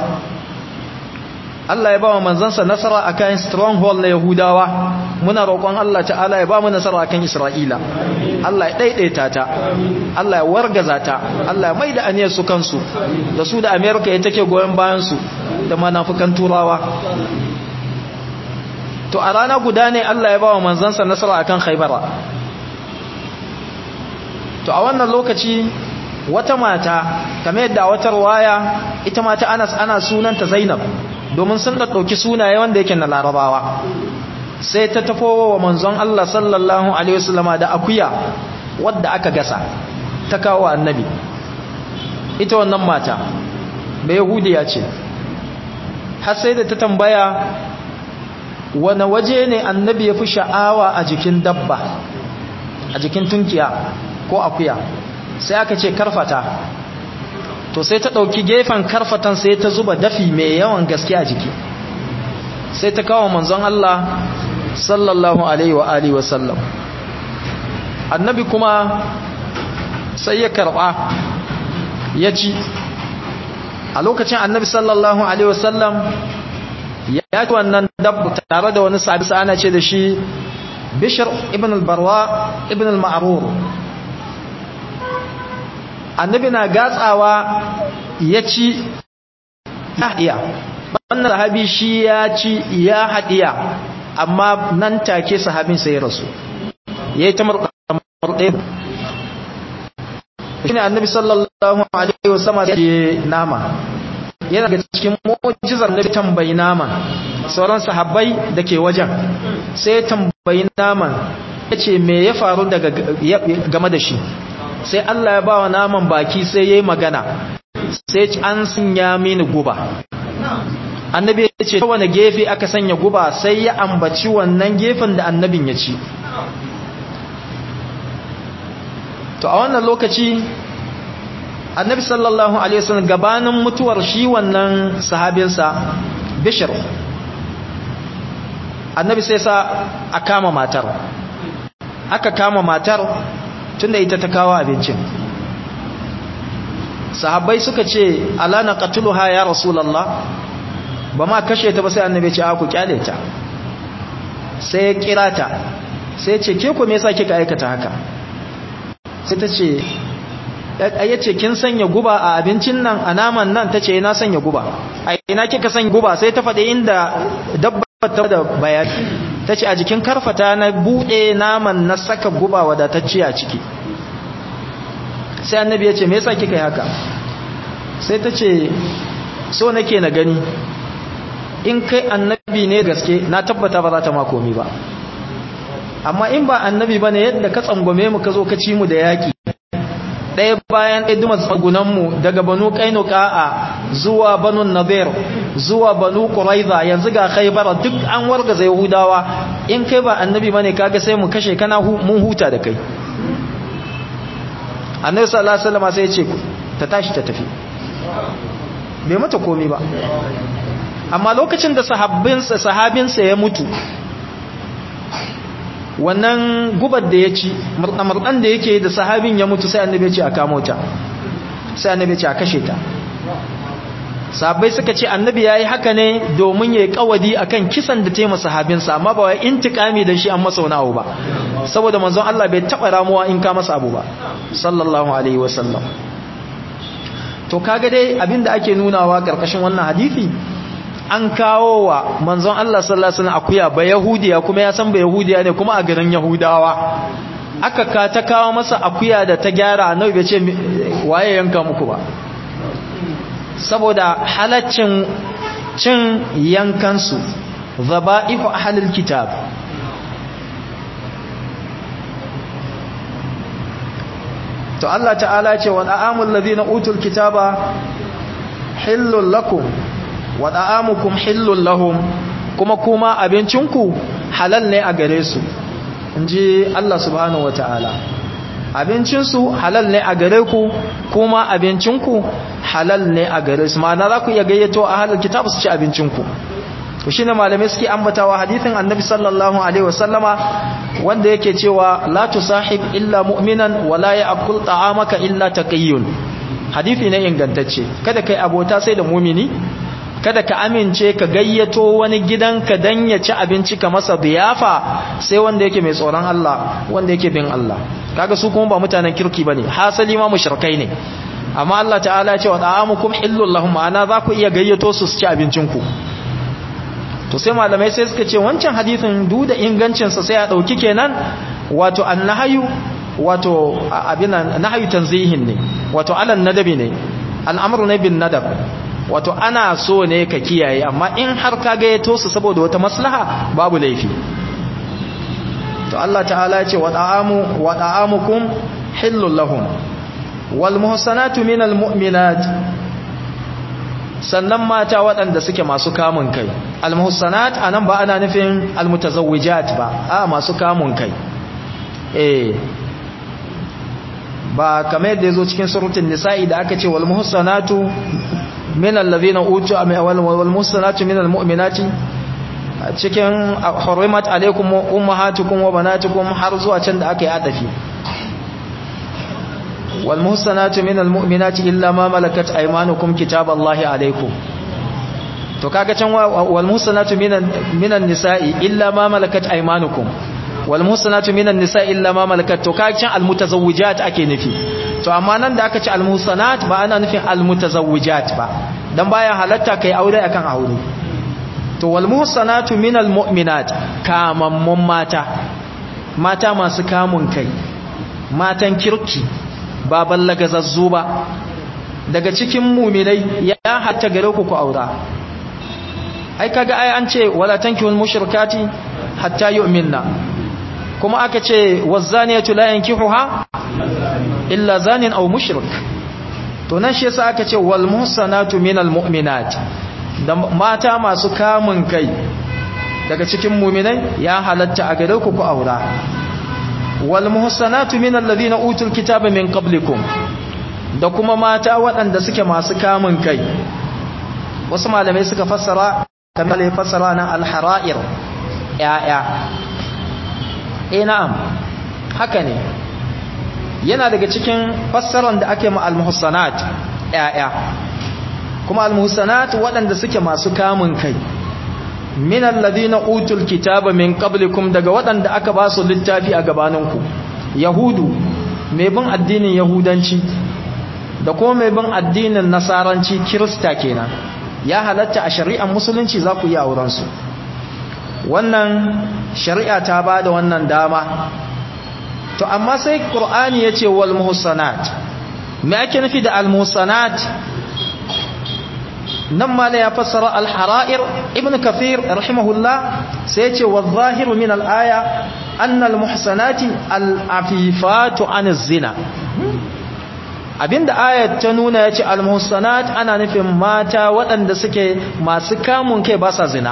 Allah ya ba wa manzansa nasara akan stronghold na Yahudawa muna roƙon Allah ta'ala ya ba mu nasara akan Isra'ila Allah ya daidaita ta Allah ya wargaza ta Allah ya maida aniyar su kansu da su da America ya take goyen bayan su da manafukan turawa to a rana guda ne Allah ya ba wa manzansa nasara akan Khaybara to a wannan lokaci wata mata kamar yadda wata waya ita mata Anas ana sunanta Zainab domin sun ɗauki sunaye wanda yake na larabawa sai ta tafo wa manzon Allah sallallahu alaihi wasallama da akuya wadda aka gasa ta kawo annabi ita wannan mata bai yahudiya ce har sai da ta tambaya wani waje ne annabi ya fi sha'awa a jikin dabba a jikin tunkiya ko akuya sai aka ce karfata to sai ta ɗauki gefen karfatan sai ta zuba dafi mai yawan gaske a jiki sai ta kawo manzon Allah sallallahu alaihi wa alihi wa sallam annabi kuma sai ya karɓa ya ci a lokacin annabi sallallahu alaihi wa sallam ya ci wannan dabbu tare da wani sabi ana ce da shi bishir ibn al-barwa ibn al-ma'rur annabi na gatsawa ya ci haɗiya wannan sahabi shi ya ci ya haɗiya amma nan take sahabin sai ya rasu ya yi ta murɗe shi ne annabi sallallahu alaihi wasallama ya ce nama yana daga cikin mojizar da tambayi nama sauran sahabbai da ke wajen sai tambayi naman ya ce me ya faru daga game da shi sai Allah ya ba wa naman baki sai ya yi magana sai ce an sanya mini guba annabi ya ce wani gefe aka sanya guba sai ya ambaci wannan gefen da annabin ya ci to a wannan lokaci annabi sallallahu alaihi wasallam gabanin mutuwar shi wannan sahabinsa bishir annabi sai sa a kama matar aka kama matar tunda ita ta kawo abincin sahabbai suka ce alana qatluha ya rasulullah ba ma kashe ta ba sai annabi ce a ku kyale ta sai ya kira ta sai ce ke ku me yasa kika aikata haka sai ta ce ya ce kin sanya guba a abincin nan a naman nan ta ce na sanya guba a ina kika sanya guba sai ta faɗi inda dabba ta da bayani ta ce a jikin karfata na buɗe naman na saka guba wadatacce a ciki sai annabi ya ce me yasa kika yi haka sai ta ce so nake na gani in kai annabi ne gaske na tabbata ba za ta makomi ba amma in ba annabi ba ne yadda ka tsangwame mu ka zo ka ci mu da yaƙi ɗaya bayan ɗaya duma tsagunanmu daga banu ƙainuka'a zuwa banu nadir zuwa banu ƙuraiza yanzu ga khaibara duk an wargaza yahudawa in kai ba annabi ba ne kaga sai mu kashe kana mun huta da kai annabi sallallahu alaihi wasallam sai ya ce ta tashi ta tafi bai mata komi ba amma lokacin da sahabbinsa sahabinsa ya mutu wannan gubar da ya ci murɗa-murɗan da yake da sahabin ya mutu sai annabi ya ce a kamo ta sai annabi ya ce a kashe ta sahabbai suka ce annabi ya yi haka ne domin ya yi kawadi a kan kisan da taimaka sahabinsa amma ba wai intikami da shi an masa wani abu ba saboda manzon Allah bai taɓa ramuwa in ka masa abu ba sallallahu alaihi wasallam to kaga dai abinda ake nunawa karkashin wannan hadisi an kawo wa manzon Allah sallallahu alaihi wasallam akuya ba yahudiya kuma ya san ba yahudiya ne kuma a garin yahudawa aka ka ta kawo masa akuya da ta gyara annabi bai ce waye yanka muku ba saboda halaccin cin yankansu zaba'ifu ahlul kitab to Allah ta'ala ce wa da'amul ladina utul kitaba hillul lakum wa da'amukum hillul lahum kuma kuma abincinku halal ne a gare su inji Allah subhanahu wataala abincinsu halal ne a gare ku kuma abincinku halal ne a gare su ma'ana za ku iya gayyato a halar kitab su ci abincinku to shine malamai suke ambatawa hadithin annabi sallallahu alaihi wasallama wanda yake cewa la tusahib illa mu'minan wa la ya'kul ta'amaka illa taqiyyun hadithi ne ingantacce kada kai abota sai da mu'mini kada ka amince ka gayyato wani gidanka dan ya ci abinci ka masa diyafa sai wanda yake mai tsoron Allah wanda yake bin Allah kaga su kuma ba mutanen kirki bane hasali ma mushrikai ne amma Allah ta'ala ya ce wa ta'amukum hillul lahum ana za ku iya gayyato su su ci abincin ku to sai malamai sai suka ce wancan hadisin duk da ingancin sa sai a dauki kenan wato annahayu wato abin nahayu tanzihin ne wato alan nadabi ne al'amru ne bin nadab wato ana so ne ka kiyaye amma in har ka gayyato su saboda wata maslaha babu laifi to Allah ta'ala ya ce wa da'amu wa da'amukum hillul lahum wal muhsanatu minal mu'minat sannan mata waɗanda suke masu kamun kai al muhsanat anan ba ana nufin al mutazawwijat ba a masu kamun kai eh ba kamar yadda yazo cikin suratul nisa'i da aka ce wal muhsanatu minal ladhina utu wal muhsanatu minal mu'minati cikin hurrimat alaikum ummahatukum wa banatukum har zuwa can da aka yi adafi wal muhsanatu minal mu'minati illa ma malakat aymanukum kitaballahi alaikum to kaga can wal muhsanatu minan minan nisa'i illa ma malakat aymanukum wal muhsanatu minan nisa'i illa ma malakat to kaga can al mutazawwijat ake nufi to amma nan da aka ci al muhsanat ba ana nufin al mutazawwijat ba dan baya halatta kai aure akan aure to wal muhsanatu minal mu'minat kamammun mata mata masu kamun kai matan kirki ba ballagazazzu ba daga cikin mu'minai ya hatta gare ku ku aura ai kaga ai an ce wala tankihul mushrikati hatta yu'minna kuma aka ce wazaniyatu la yankihuha illa zanin aw mushrik to nan shi yasa aka ce wal muhsanatu minal mu'minat da mata masu kamun kai daga cikin mu'minai ya halatta a gare ku ku aura wal muhsanatu minal ladina utul kitaba min qablikum da kuma mata waɗanda suke masu kamun kai wasu malamai suka fassara kamar ya fassara na al-hara'ir ya'ya eh na'am haka ne yana daga cikin fassaran da ake ma al-muhsanat ya'ya kuma al-muhsanat waɗanda suke masu kamun kai min alladhina utul kitaba min qablikum daga waɗanda aka ba su littafi a gabaninku yahudu mai bin addinin yahudanci da kuma mai bin addinin nasaranci kirista kenan ya halatta a shari'ar musulunci za ku yi auren su wannan shari'a ta ba da wannan dama to amma sai qur'ani yace wal muhsanat me ake nufi da al muhsanat nan ma ya fassara al hara'ir ibn kathir rahimahullah sai yace wal zahiru min al aya anna al muhsanati al afifatu an zina abinda ayat ta nuna yace al muhsanat ana nufin mata waɗanda suke masu kamun kai ba sa zina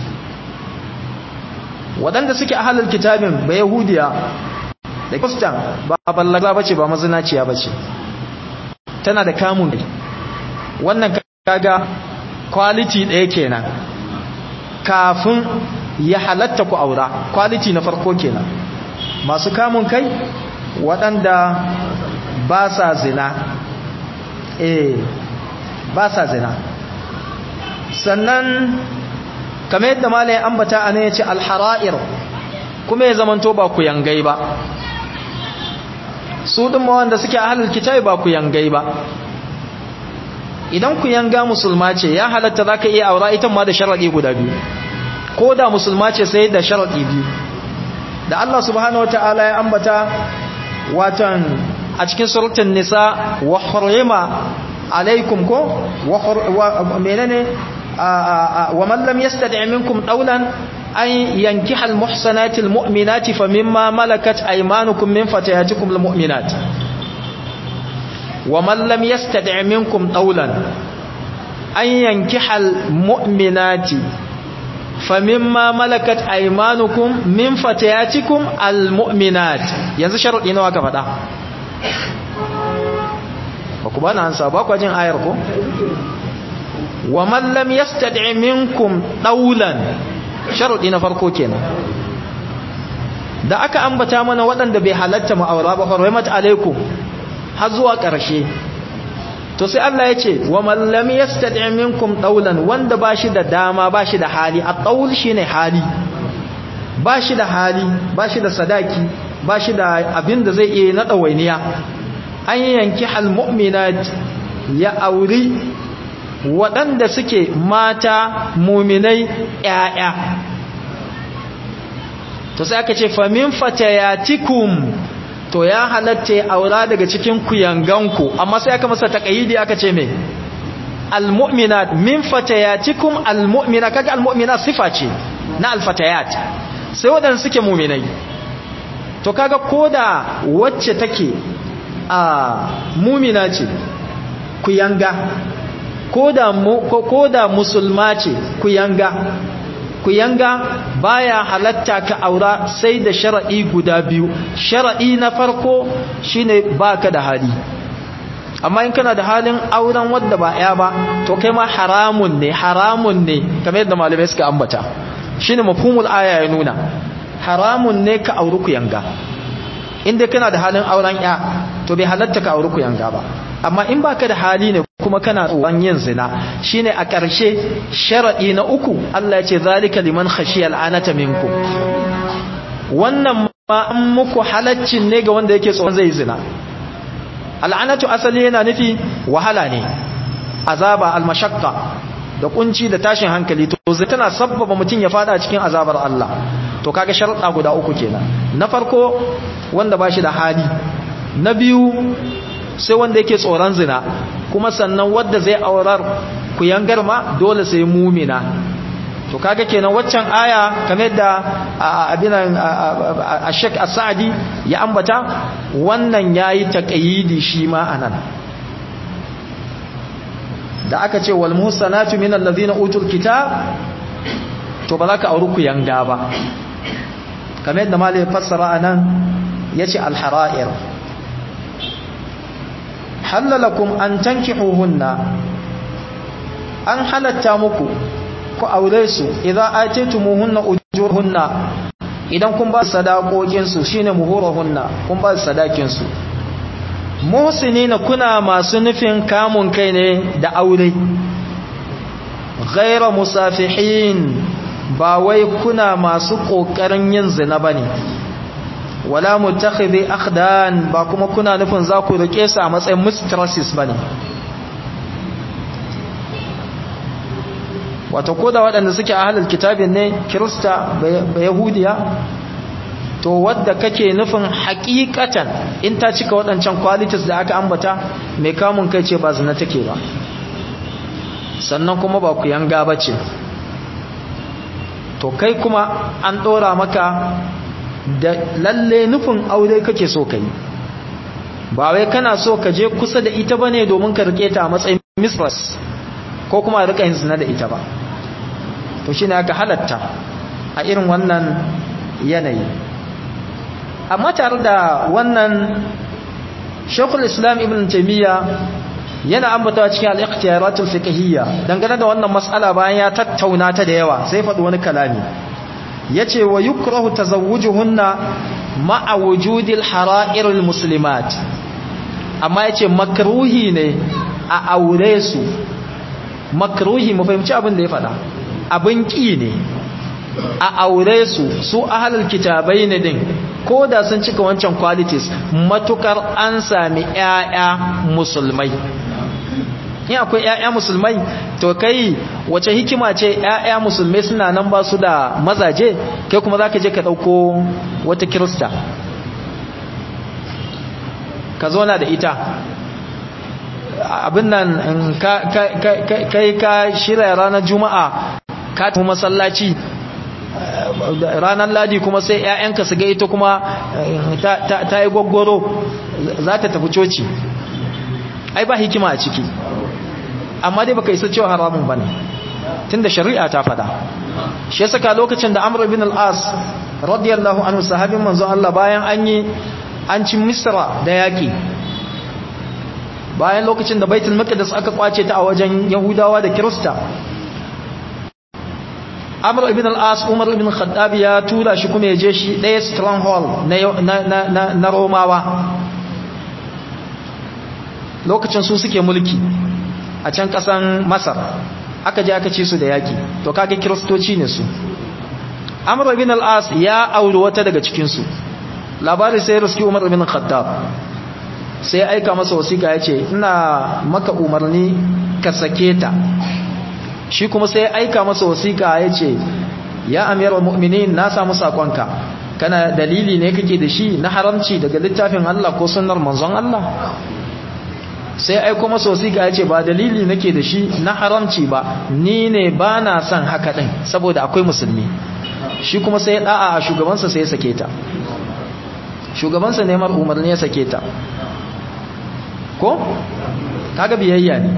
waɗanda suke ahalul kitabin ba yahudiya da kristan ba ballaga bace ba mazinaciya bace tana da kamun kai wannan kaga quality ɗaya kenan kafin ya halatta ku aura quality na farko kenan masu kamun kai waɗanda ba sa zina eh ba sa zina sannan kamar yadda malai ambata a ne ya ce alhara'ir kuma ya zamanto ba ku yangai ba su ɗin ma wanda suke ahalar kitabi ba ku yangai ba idan ku yanga musulma ce ya halatta za ka iya aura ita ma da sharaɗi guda biyu ko da musulma ce sai da sharaɗi biyu da Allah subhanahu wata'ala ya ambata watan a cikin surutun nisa wa hurrima alaikum ko wa menene ومن لم يستدع منكم دولا أن ينكح المحسنات المؤمنات فمما ملكت أيمانكم من فتياتكم المؤمنات ومن لم يستدع منكم دولا أن ينكح المؤمنات فمما ملكت أيمانكم من فتياتكم المؤمنات ينزل شرط إنه هكذا bakubana an sa ba ku jin ayar ko wa man lam yastad'i minkum daulan sharadi na farko kenan da aka ambata mana waɗanda bai halatta mu aura ba hurmat alaikum har zuwa ƙarshe to sai Allah ya ce wa man lam yastad'i minkum daulan wanda bashi da dama bashi da hali at-taul shine hali bashi da hali bashi da sadaki bashi da abin da zai iya na dawainiya an yanki hal mu'minat ya auri waɗanda suke mata muminai ‘ya'ya to sai aka ce famin fatayatikum to ya halatta ya aura daga cikin kuyanganku amma sai aka masa taƙayidi aka ce mai almu'minat min fatayatikum almu'mina kaga almu'mina sifa ce na alfatayat sai waɗanda suke muminai to kaga koda wacce take a mumina ce kuyanga ko da musulma ce ku yanga ku yanga baya halatta ka aura sai da shara'i guda biyu shara'i na farko shine baka da hali amma in kana da halin auren wadda ba ya ba to kai ma haramun ne haramun ne kamar yadda malamai suka ambata shine mafhumul aya ya nuna haramun ne ka auri ku yanga inda kana da halin auren ya to bai halatta ka auri ku yanga ba amma in baka da hali ne kuma kana tsoron yin zina shine a ƙarshe sharadi na uku Allah ya ce zalika liman khashiya al'anata minkum wannan ma an muku halaccin ne ga wanda yake tsoron zai zina al'anatu asali yana nufi wahala ne azaba almashaqqa da kunci da tashin hankali to zai tana sabbaba mutum ya fada cikin azabar Allah to kaga sharuɗa guda uku kenan na farko wanda bashi da hali na biyu sai wanda yake tsoron zina kuma sannan wanda zai aurar ku yangar ma dole sai mumina to kaga kenan waccan aya kamar da abinan Sheikh As-Sa'di ya ambata wannan yayi taqayidi shi ma anan da aka ce wal muhsanatu minal ladhina utul kitab to ba za ka auri ku yanga ba kamar yadda malai fassara anan yace al hara'ir halalakum an tankihuhunna an halatta muku ku aure su idan atitumuhunna ujurhunna idan kun ba sadakokin su shine muhurahunna kun ba sadakin su muhsinina kuna masu nufin kamun kai ne da aure ghayra musafihin ba wai kuna masu kokarin yin zina bane wala mutakhidhi akhdan ba kuma kuna nufin za ku rike su a matsayin mistresses bane wato koda waɗanda suke a halal kitabin ne kirista ba yahudiya to wadda kake nufin hakikatan in ta cika waɗancan qualities da aka ambata mai kamun kai ce ba zina take ba sannan kuma ba ku yanga bace to kai kuma an ɗora maka da lalle nufin aure kake so kai ba wai kana so ka je kusa da ita bane domin ka rike ta a matsayin mistress ko kuma rika yin zina da ita ba to shine aka halatta a irin wannan yanayi amma tare da wannan Sheikhul Islam Ibn Taymiyyah yana ambatawa cikin al-ikhtiyaratul fiqhiyya dangane da wannan mas'ala bayan ya tattauna ta da yawa sai faɗi wani kalami yace wa yukrahu tazawwujuhunna ma'a wujudil hara'iril muslimat amma yace makruhi ne a aure su makruhi mu fahimci abin da ya faɗa abin ki ne a aure su su ahlul kitabai ne din ko da sun cika wancan qualities matukar an sami ƴaƴa musulmai in akwai ƴaƴa musulmai to kai wace hikima ce ƴaƴa musulmai suna nan ba su da mazaje kai kuma zaka je ka dauko wata kirista ka zauna da ita abin nan kai ka shirya ranar juma'a ka tafi masallaci ranar ladi kuma sai 'ya'yanka su ga ita kuma ta yi gwaggwaro za ta tafi coci ai ba hikima a ciki amma dai baka isa cewa haramun bane tunda shari'a ta fada shi saka lokacin da Amr ibn al-As radiyallahu anhu sahabin manzon Allah bayan an yi an ci Misra da yaki bayan lokacin da Baitul Maqdis aka kwace ta a wajen Yahudawa da Kirista Amr ibn al-As Umar ibn Khattab ya tura shi kuma ya je shi ɗaya stronghold na na na Romawa lokacin su suke mulki a can kasan masar aka je aka ci su da yaki to kage kiristoci ne su amr ibn al-as ya auri wata daga cikin su labari sai riski umar ibn khattab sai aika masa wasiƙa yace ina maka umarni ka sake ta shi kuma sai aika masa wasiƙa yace ya amiral mu'minin na samu sakonka kana dalili ne kake da shi na haramci daga littafin Allah ko sunnar manzon Allah sai aiko masa wasiƙa ya ce ba dalili nake da shi na haramci ba ni ne ba na son haka ɗin saboda akwai musulmi shi kuma sai ɗa'a a shugabansa sai ya sake ta shugabansa neman umarni ya sake ta ko? kaga biyayya ne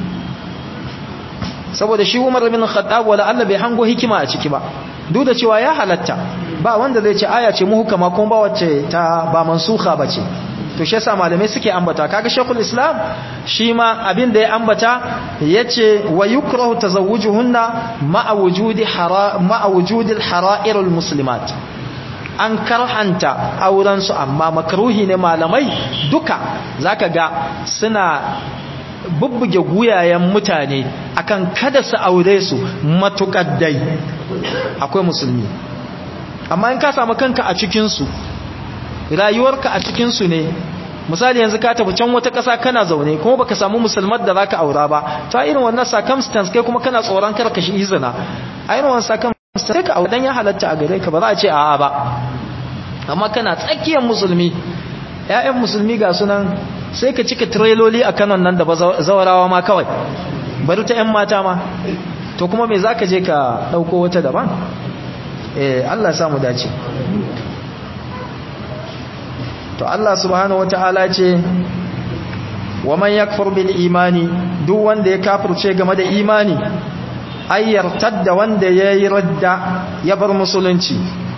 saboda shi umar bin khattab wala Allah bai hango hikima a ciki ba duk da cewa ya halatta ba wanda zai ce aya ce muhukama kuma ba wacce ta ba mansuha bace to shi yasa malamai suke ambata kaga shekul islam shi ma abin da ya ambata yace wa yukrahu tazawwujuhunna ma'a wujudi hara ma'a wujudi al-hara'ir al-muslimat an karhanta auren su amma makruhi ne malamai duka zaka ga suna bubbuge guyayen mutane akan kada su aure su matuƙaddai akwai musulmi amma in ka samu kanka a cikin su rayuwarka a cikinsu ne misali yanzu ka tafi can wata ƙasa kana zaune kuma baka samu musulmar da zaka aura ba ta irin wannan circumstance kai kuma kana tsoron kar ka shi izina a irin wannan circumstance sai ka aure dan ya halatta a gare ka ba za a ce a'a ba amma kana tsakiyar musulmi ƴaƴan musulmi ga sunan sai ka cika trailoli a kanon nan da ba zawarawa ma kawai bari ta ƴan mata ma to kuma me zaka je ka dauko wata daban eh Allah ya samu dace to Allah subhanahu wata'ala ce wa man yakfur bil imani duk wanda ya kafirce game da imani ayyar tadda wanda yayi radda ya bar musulunci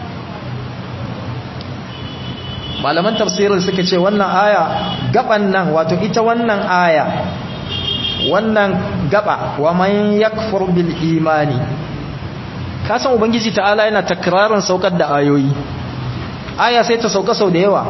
malaman tafsirin suka ce wannan aya gaban nan wato ita wannan aya wannan gaba wa man yakfur bil imani kasan ubangiji ta'ala yana takrarin saukar da ayoyi aya sai ta sauka sau da yawa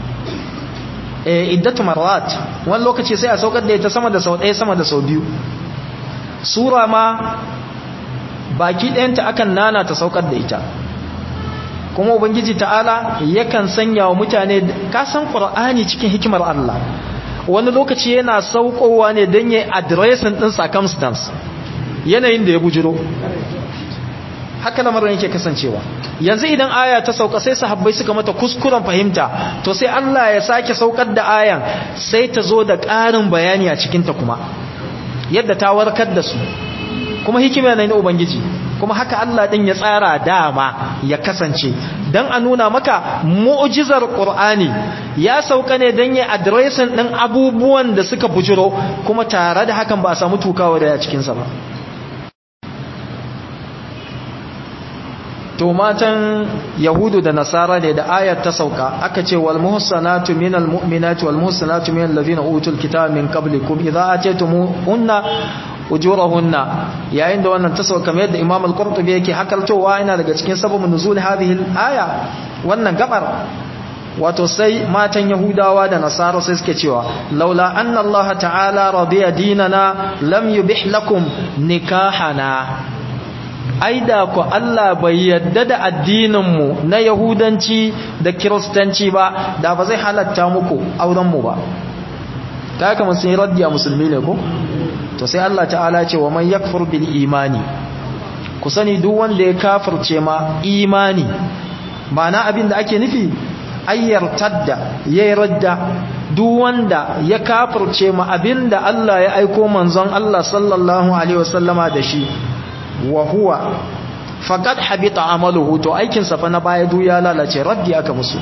eh iddatu marrat wani lokaci sai a saukar da ita sama da sau ɗaya sama da sau biyu sura ma baki ɗayanta akan nana ta saukar da ita kuma ubangiji ta'ala yakan sanya wa mutane kasan qur'ani cikin hikimar Allah wani lokaci yana saukowa ne don yi addressing din circumstance yanayin da ya bujiro haka lamarin yake kasancewa yanzu idan aya ta sauka sai sahabbai suka mata kuskuren fahimta to sai Allah ya sake saukar da ayan sai ta zo da ƙarin bayani a cikinta kuma yadda ta warkar da su kuma hikima ne na ubangiji kuma haka Allah din ya tsara dama ya kasance dan a nuna maka mu'jizar Qur'ani ya sauka ne dan ya addressing din abubuwan da suka bujiro kuma tare da hakan ba a samu tukawa da ya cikin sa ba to matan yahudu da nasara ne da ayat ta sauka aka ce wal muhsanatu minal mu'minati wal muhsanatu minal ladina utul kitaba min qablikum idza ataytumuhunna ujurahunna yayin da wannan ta sauka kamar yadda Imam al-Qurtubi yake hakaltowa yana daga cikin sababin nuzul hadhihi al-aya wannan gabar wato sai matan Yahudawa da Nasara sai suke cewa laula anna Allah ta'ala radiya dinana lam yubih lakum nikahana aida ku Allah bai yadda da addininmu na yahudanci da kiristanci ba da ba zai halatta muku aurenmu ba ta haka musu yi raddiya musulmi ne ko to sai Allah ta'ala ce wa man yakfur bil imani ku sani duk wanda ya kafirce ma imani ma'ana abin da ake nufi ayyar tadda yayi radda duk wanda ya kafirce ma abin da Allah ya aiko manzon Allah sallallahu alaihi wasallama da shi wa huwa faqad habita amaluhu to aikin sa fa na baya du ya lalace raddi aka musu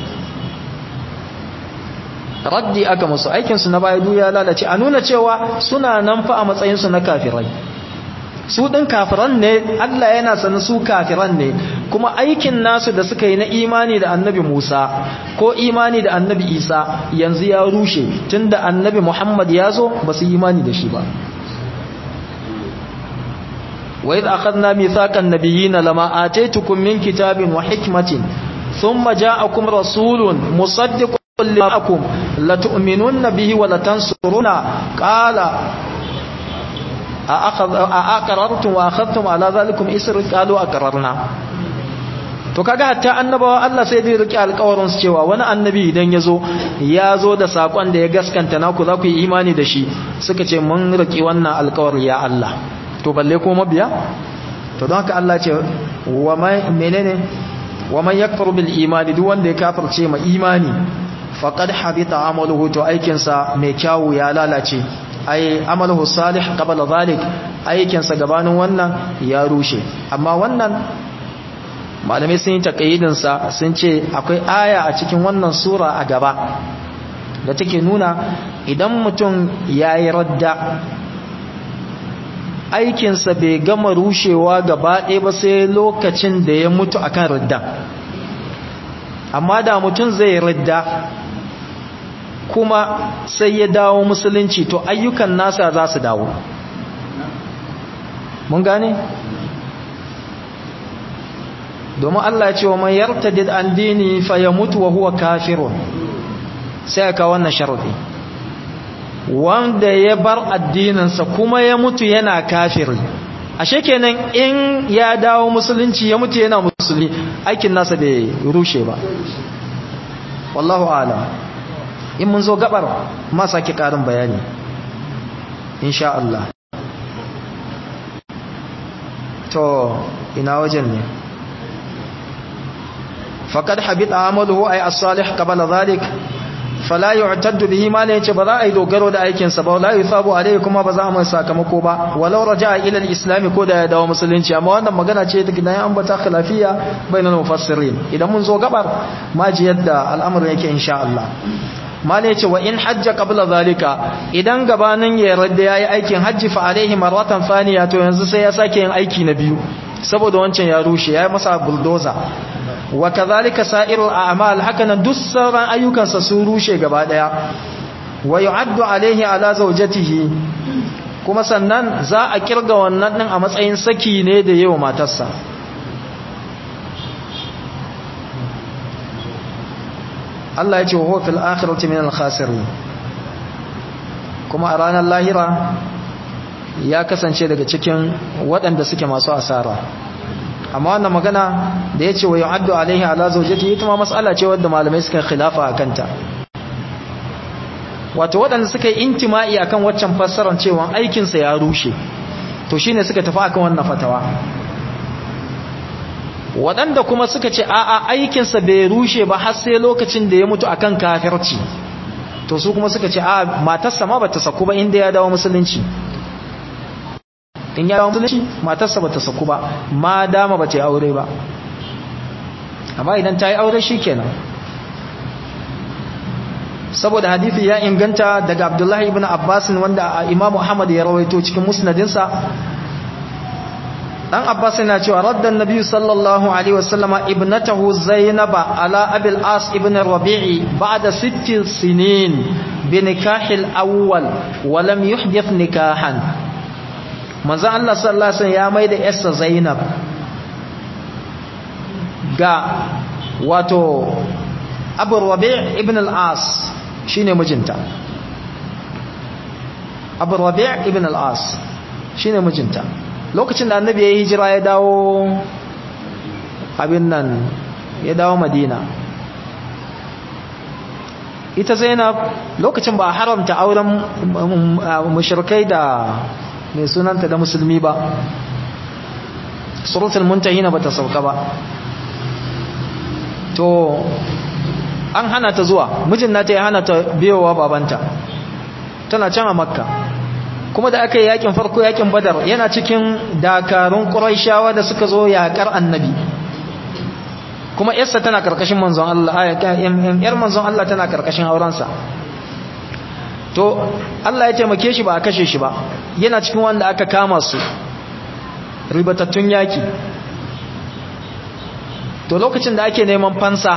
raddi aka musu aikin su na baya du ya lalace a nuna cewa suna nan fa a matsayin su na kafirai su din kafiran ne Allah yana sanin su kafiran ne kuma aikin nasu da suka yi na imani da annabi Musa ko imani da annabi Isa yanzu ya rushe tunda annabi Muhammad ya zo ba su imani da shi ba وإذ أخذنا ميثاق النبيين لما آتيتكم من كتاب وحكمة ثم جاءكم رسول مصدق لكم لتؤمنن به ولتنصرون قال أأخذ أأقررتم وأخذتم على ذلكم إسر قالوا أقررنا to kaga hatta annabawa Allah sai dai rike alƙawarin su cewa wani annabi idan yazo ya zo da sakon da ya gaskanta naku za ku yi imani da shi suka ce mun rike wannan alƙawari ya Allah to balle ko mabiya to don haka Allah ce wa man menene wa man yakfur bil imani duk wanda ya kafirce ma imani faqad habita amaluhu to aikin sa mai kyawu ya lalace ai amaluhu salih qabla zalik aikin sa gabanin wannan ya rushe amma wannan malamai sun yi takayyidin sa sun ce akwai aya a cikin wannan sura a gaba da take nuna idan mutum yayi radda aikinsa bai gama rushewa gaba ɗaya ba sai lokacin da ya mutu akan ridda amma da mutum zai ridda kuma sai ya dawo musulunci to ayyukan nasa za su dawo mun gane domin Allah ya ce wa man yartadid an dini fa yamutu wa huwa kafirun sai ka wannan sharadi wanda ya bar addininsa kuma ya mutu yana kafiri ashe kenan in ya dawo musulunci ya mutu yana musulmi aikin nasa bai rushe ba wallahu alam in mun zo gabar ma sake karin bayani insha Allah to ina wajen ne faqad habita amaluhu ay as-salih qabla dhalik fala yu'taddu bihi ma ne yace ba za a yi dogaro da aikin sa ba la yusabu alayhi kuma ba za a mai sakamako ba walau raja'a ila al-islam ko da ya dawo musulunci amma wannan magana ce take da an bata khilafiya bainal mufassirin idan mun zo gabar ma ji yadda al'amarin yake insha Allah malai ce wa in hajja qabla zalika idan gabanin ya radda yayi aikin hajji fa alaihi marratan thaniya to yanzu sai ya sake yin aiki na biyu saboda wancan ya rushe yayi masa bulldozer wa kadhalika sa'irul a'mal hakanan duk sauran ayyukansa sun rushe gaba daya wa yu'addu alaihi ala zawjatihi kuma sannan za a kirga wannan din a matsayin saki ne da yawa matarsa Allah ya ce wa fil akhirati min al-khasirin kuma a ranar lahira ya kasance daga cikin waɗanda suke masu asara amma wannan magana da ya ce wa yu'addu alaihi ala zawjati ita ma mas'ala ce wadda malamai suka khilafa a kanta wato waɗanda suka yi intima'i akan waccan fassarar cewa aikinsa ya rushe to shine suka tafi akan wannan fatawa waɗanda kuma suka ce a'a aikinsa bai rushe ba har sai lokacin da ya mutu akan kafirci to su kuma suka ce a matarsa ma bata saku ba inda ya dawo musulunci in ya dawo musulunci matarsa bata saku ba ma dama bata yi aure ba amma idan ta yi aure shikenan saboda hadithi ya inganta daga Abdullahi ibn Abbas wanda Imam Muhammad ya rawaito cikin musnadinsa dan Abbas yana cewa raddan Nabi sallallahu alaihi wasallama ibnatahu Zainab ala Abil As ibn Rabi'i ba'da sitt sinin bi nikahil awwal wa lam yuhdith nikahan manzo Allah sallallahu alaihi wasallam ya maida yarsa Zainab ga wato Abu Rabi' ibn al-As shine mijinta Abu Rabi' ibn al-As shine mijinta lokacin da annabi ya yi hijira ya dawo abin nan ya dawo madina ita zainab lokacin ba haramta auren mushrikai da mai sunanta da musulmi ba suratul muntahina bata sauka ba to an hana ta zuwa mijin nata ya hana ta biyowa babanta tana can a makka kuma da aka yi yakin farko yakin badar yana cikin dakarun ƙuraishawa da suka zo yaƙar annabi kuma yarsa tana karkashin manzon Allah yar manzon Allah tana karkashin aurensa to Allah ya taimake shi ba a kashe shi ba yana cikin wanda aka kama su ribatattun yaki to lokacin da ake neman fansa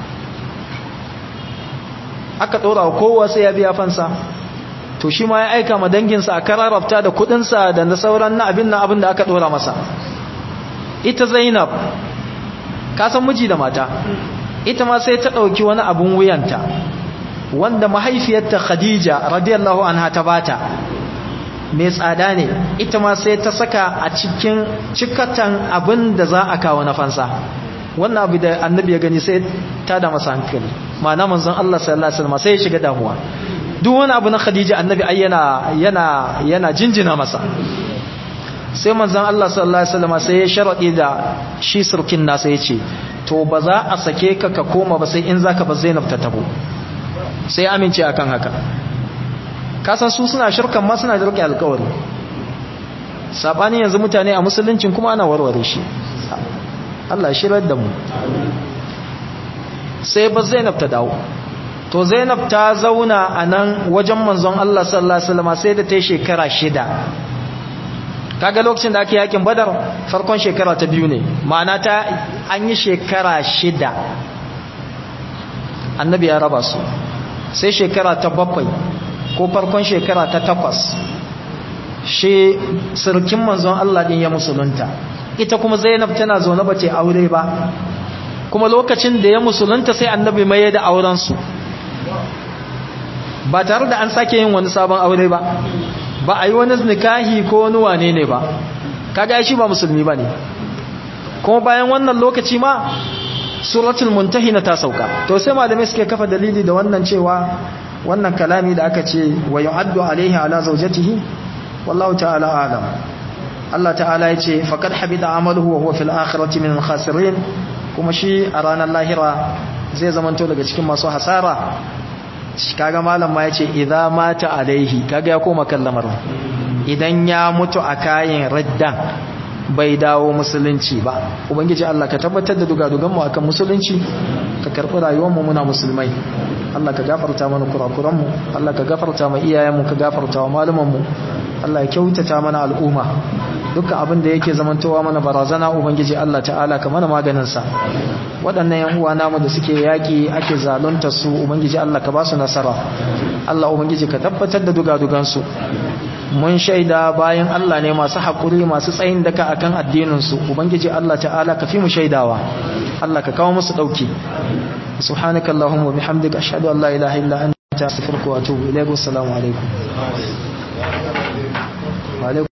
aka ɗora kowa sai ya biya fansa to shi ma ya aika ma danginsa a kararrafta da kudinsa da na sauran na abin na abin da aka dora masa ita zainab kasan miji da mata ita ma sai ta ɗauki wani abin wuyanta wanda mahaifiyarta khadija radiyallahu anha ta bata mai tsada ne ita ma sai ta saka a cikin cikatan abin da za a kawo na fansa wannan abu da annabi ya gani sai ta da masa hankali ma'ana manzon Allah sallallahu alaihi wasallam sai ya shiga damuwa duk wani abu na khadija annabi ai yana yana yana jinjina masa sai manzon Allah sallallahu alaihi wasallam sai ya sharadi da shi surkin nasa yace to ba za a sake ka ka koma ba sai in zaka ba Zainab ta tabo sai amince akan haka ka san su suna shirkan ma suna rike alƙawari sabani yanzu mutane a musuluncin kuma ana warware shi Allah shirar da mu sai ba Zainab ta dawo to zainab ta zauna a nan wajen manzon Allah sallallahu Alaihi wasallam sai da ta yi shekara shida kaga lokacin da ake yakin badar farkon shekara ta biyu ne ma'ana ta an yi shekara shida annabi ya raba su sai shekara ta bakwai ko farkon shekara ta takwas shi sirkin manzon Allah din ya musulunta ita kuma zainab tana zaune ba ce aure ba kuma lokacin da ya musulunta sai annabi mai da aurensu ba tare da an sake yin wani sabon aure ba ba a yi wani nikahi ko wani wane ne ba kaga shi ba musulmi ba ne kuma bayan wannan lokaci ma suratul muntahina ta sauka to sai malamai suke kafa dalili da wannan cewa wannan kalami da aka ce wa yu'addu alaihi ala zawjatihi wallahu ta'ala alam Allah ta'ala ya ce faqad habida amaluhu wa huwa fil akhirati min al-khasirin kuma shi a ranar lahira zai zamanto daga cikin masu hasara kaga malam ma yace idza mata alaihi kaga ya koma kan lamarin idan ya mutu a kayan raddan bai dawo musulunci ba ubangiji Allah ka tabbatar da dugadugan mu akan musulunci ka karbi rayuwar mu muna musulmai Allah ka gafarta mana kurakuranmu Allah ka gafarta ma iyayenmu ka gafarta wa malumanmu Allah ya kyautata mana al'umma dukkan abin da yake zamantowa mana barazana ubangiji Allah ta'ala ka mana maganin sa waɗannan yan uwa namu da suke yaki ake zalunta su ubangiji Allah ka ba su nasara Allah ubangiji ka tabbatar da dugadugan su mun shaida bayan Allah ne masu haƙuri masu tsayin daka akan addinin su ubangiji Allah ta'ala ka fi mu shaidawa Allah ka kawo musu dauki subhanakallahumma bihamdika ashhadu an la ilaha illa anta astaghfiruka wa atubu ilayk assalamu alaikum wa alaikum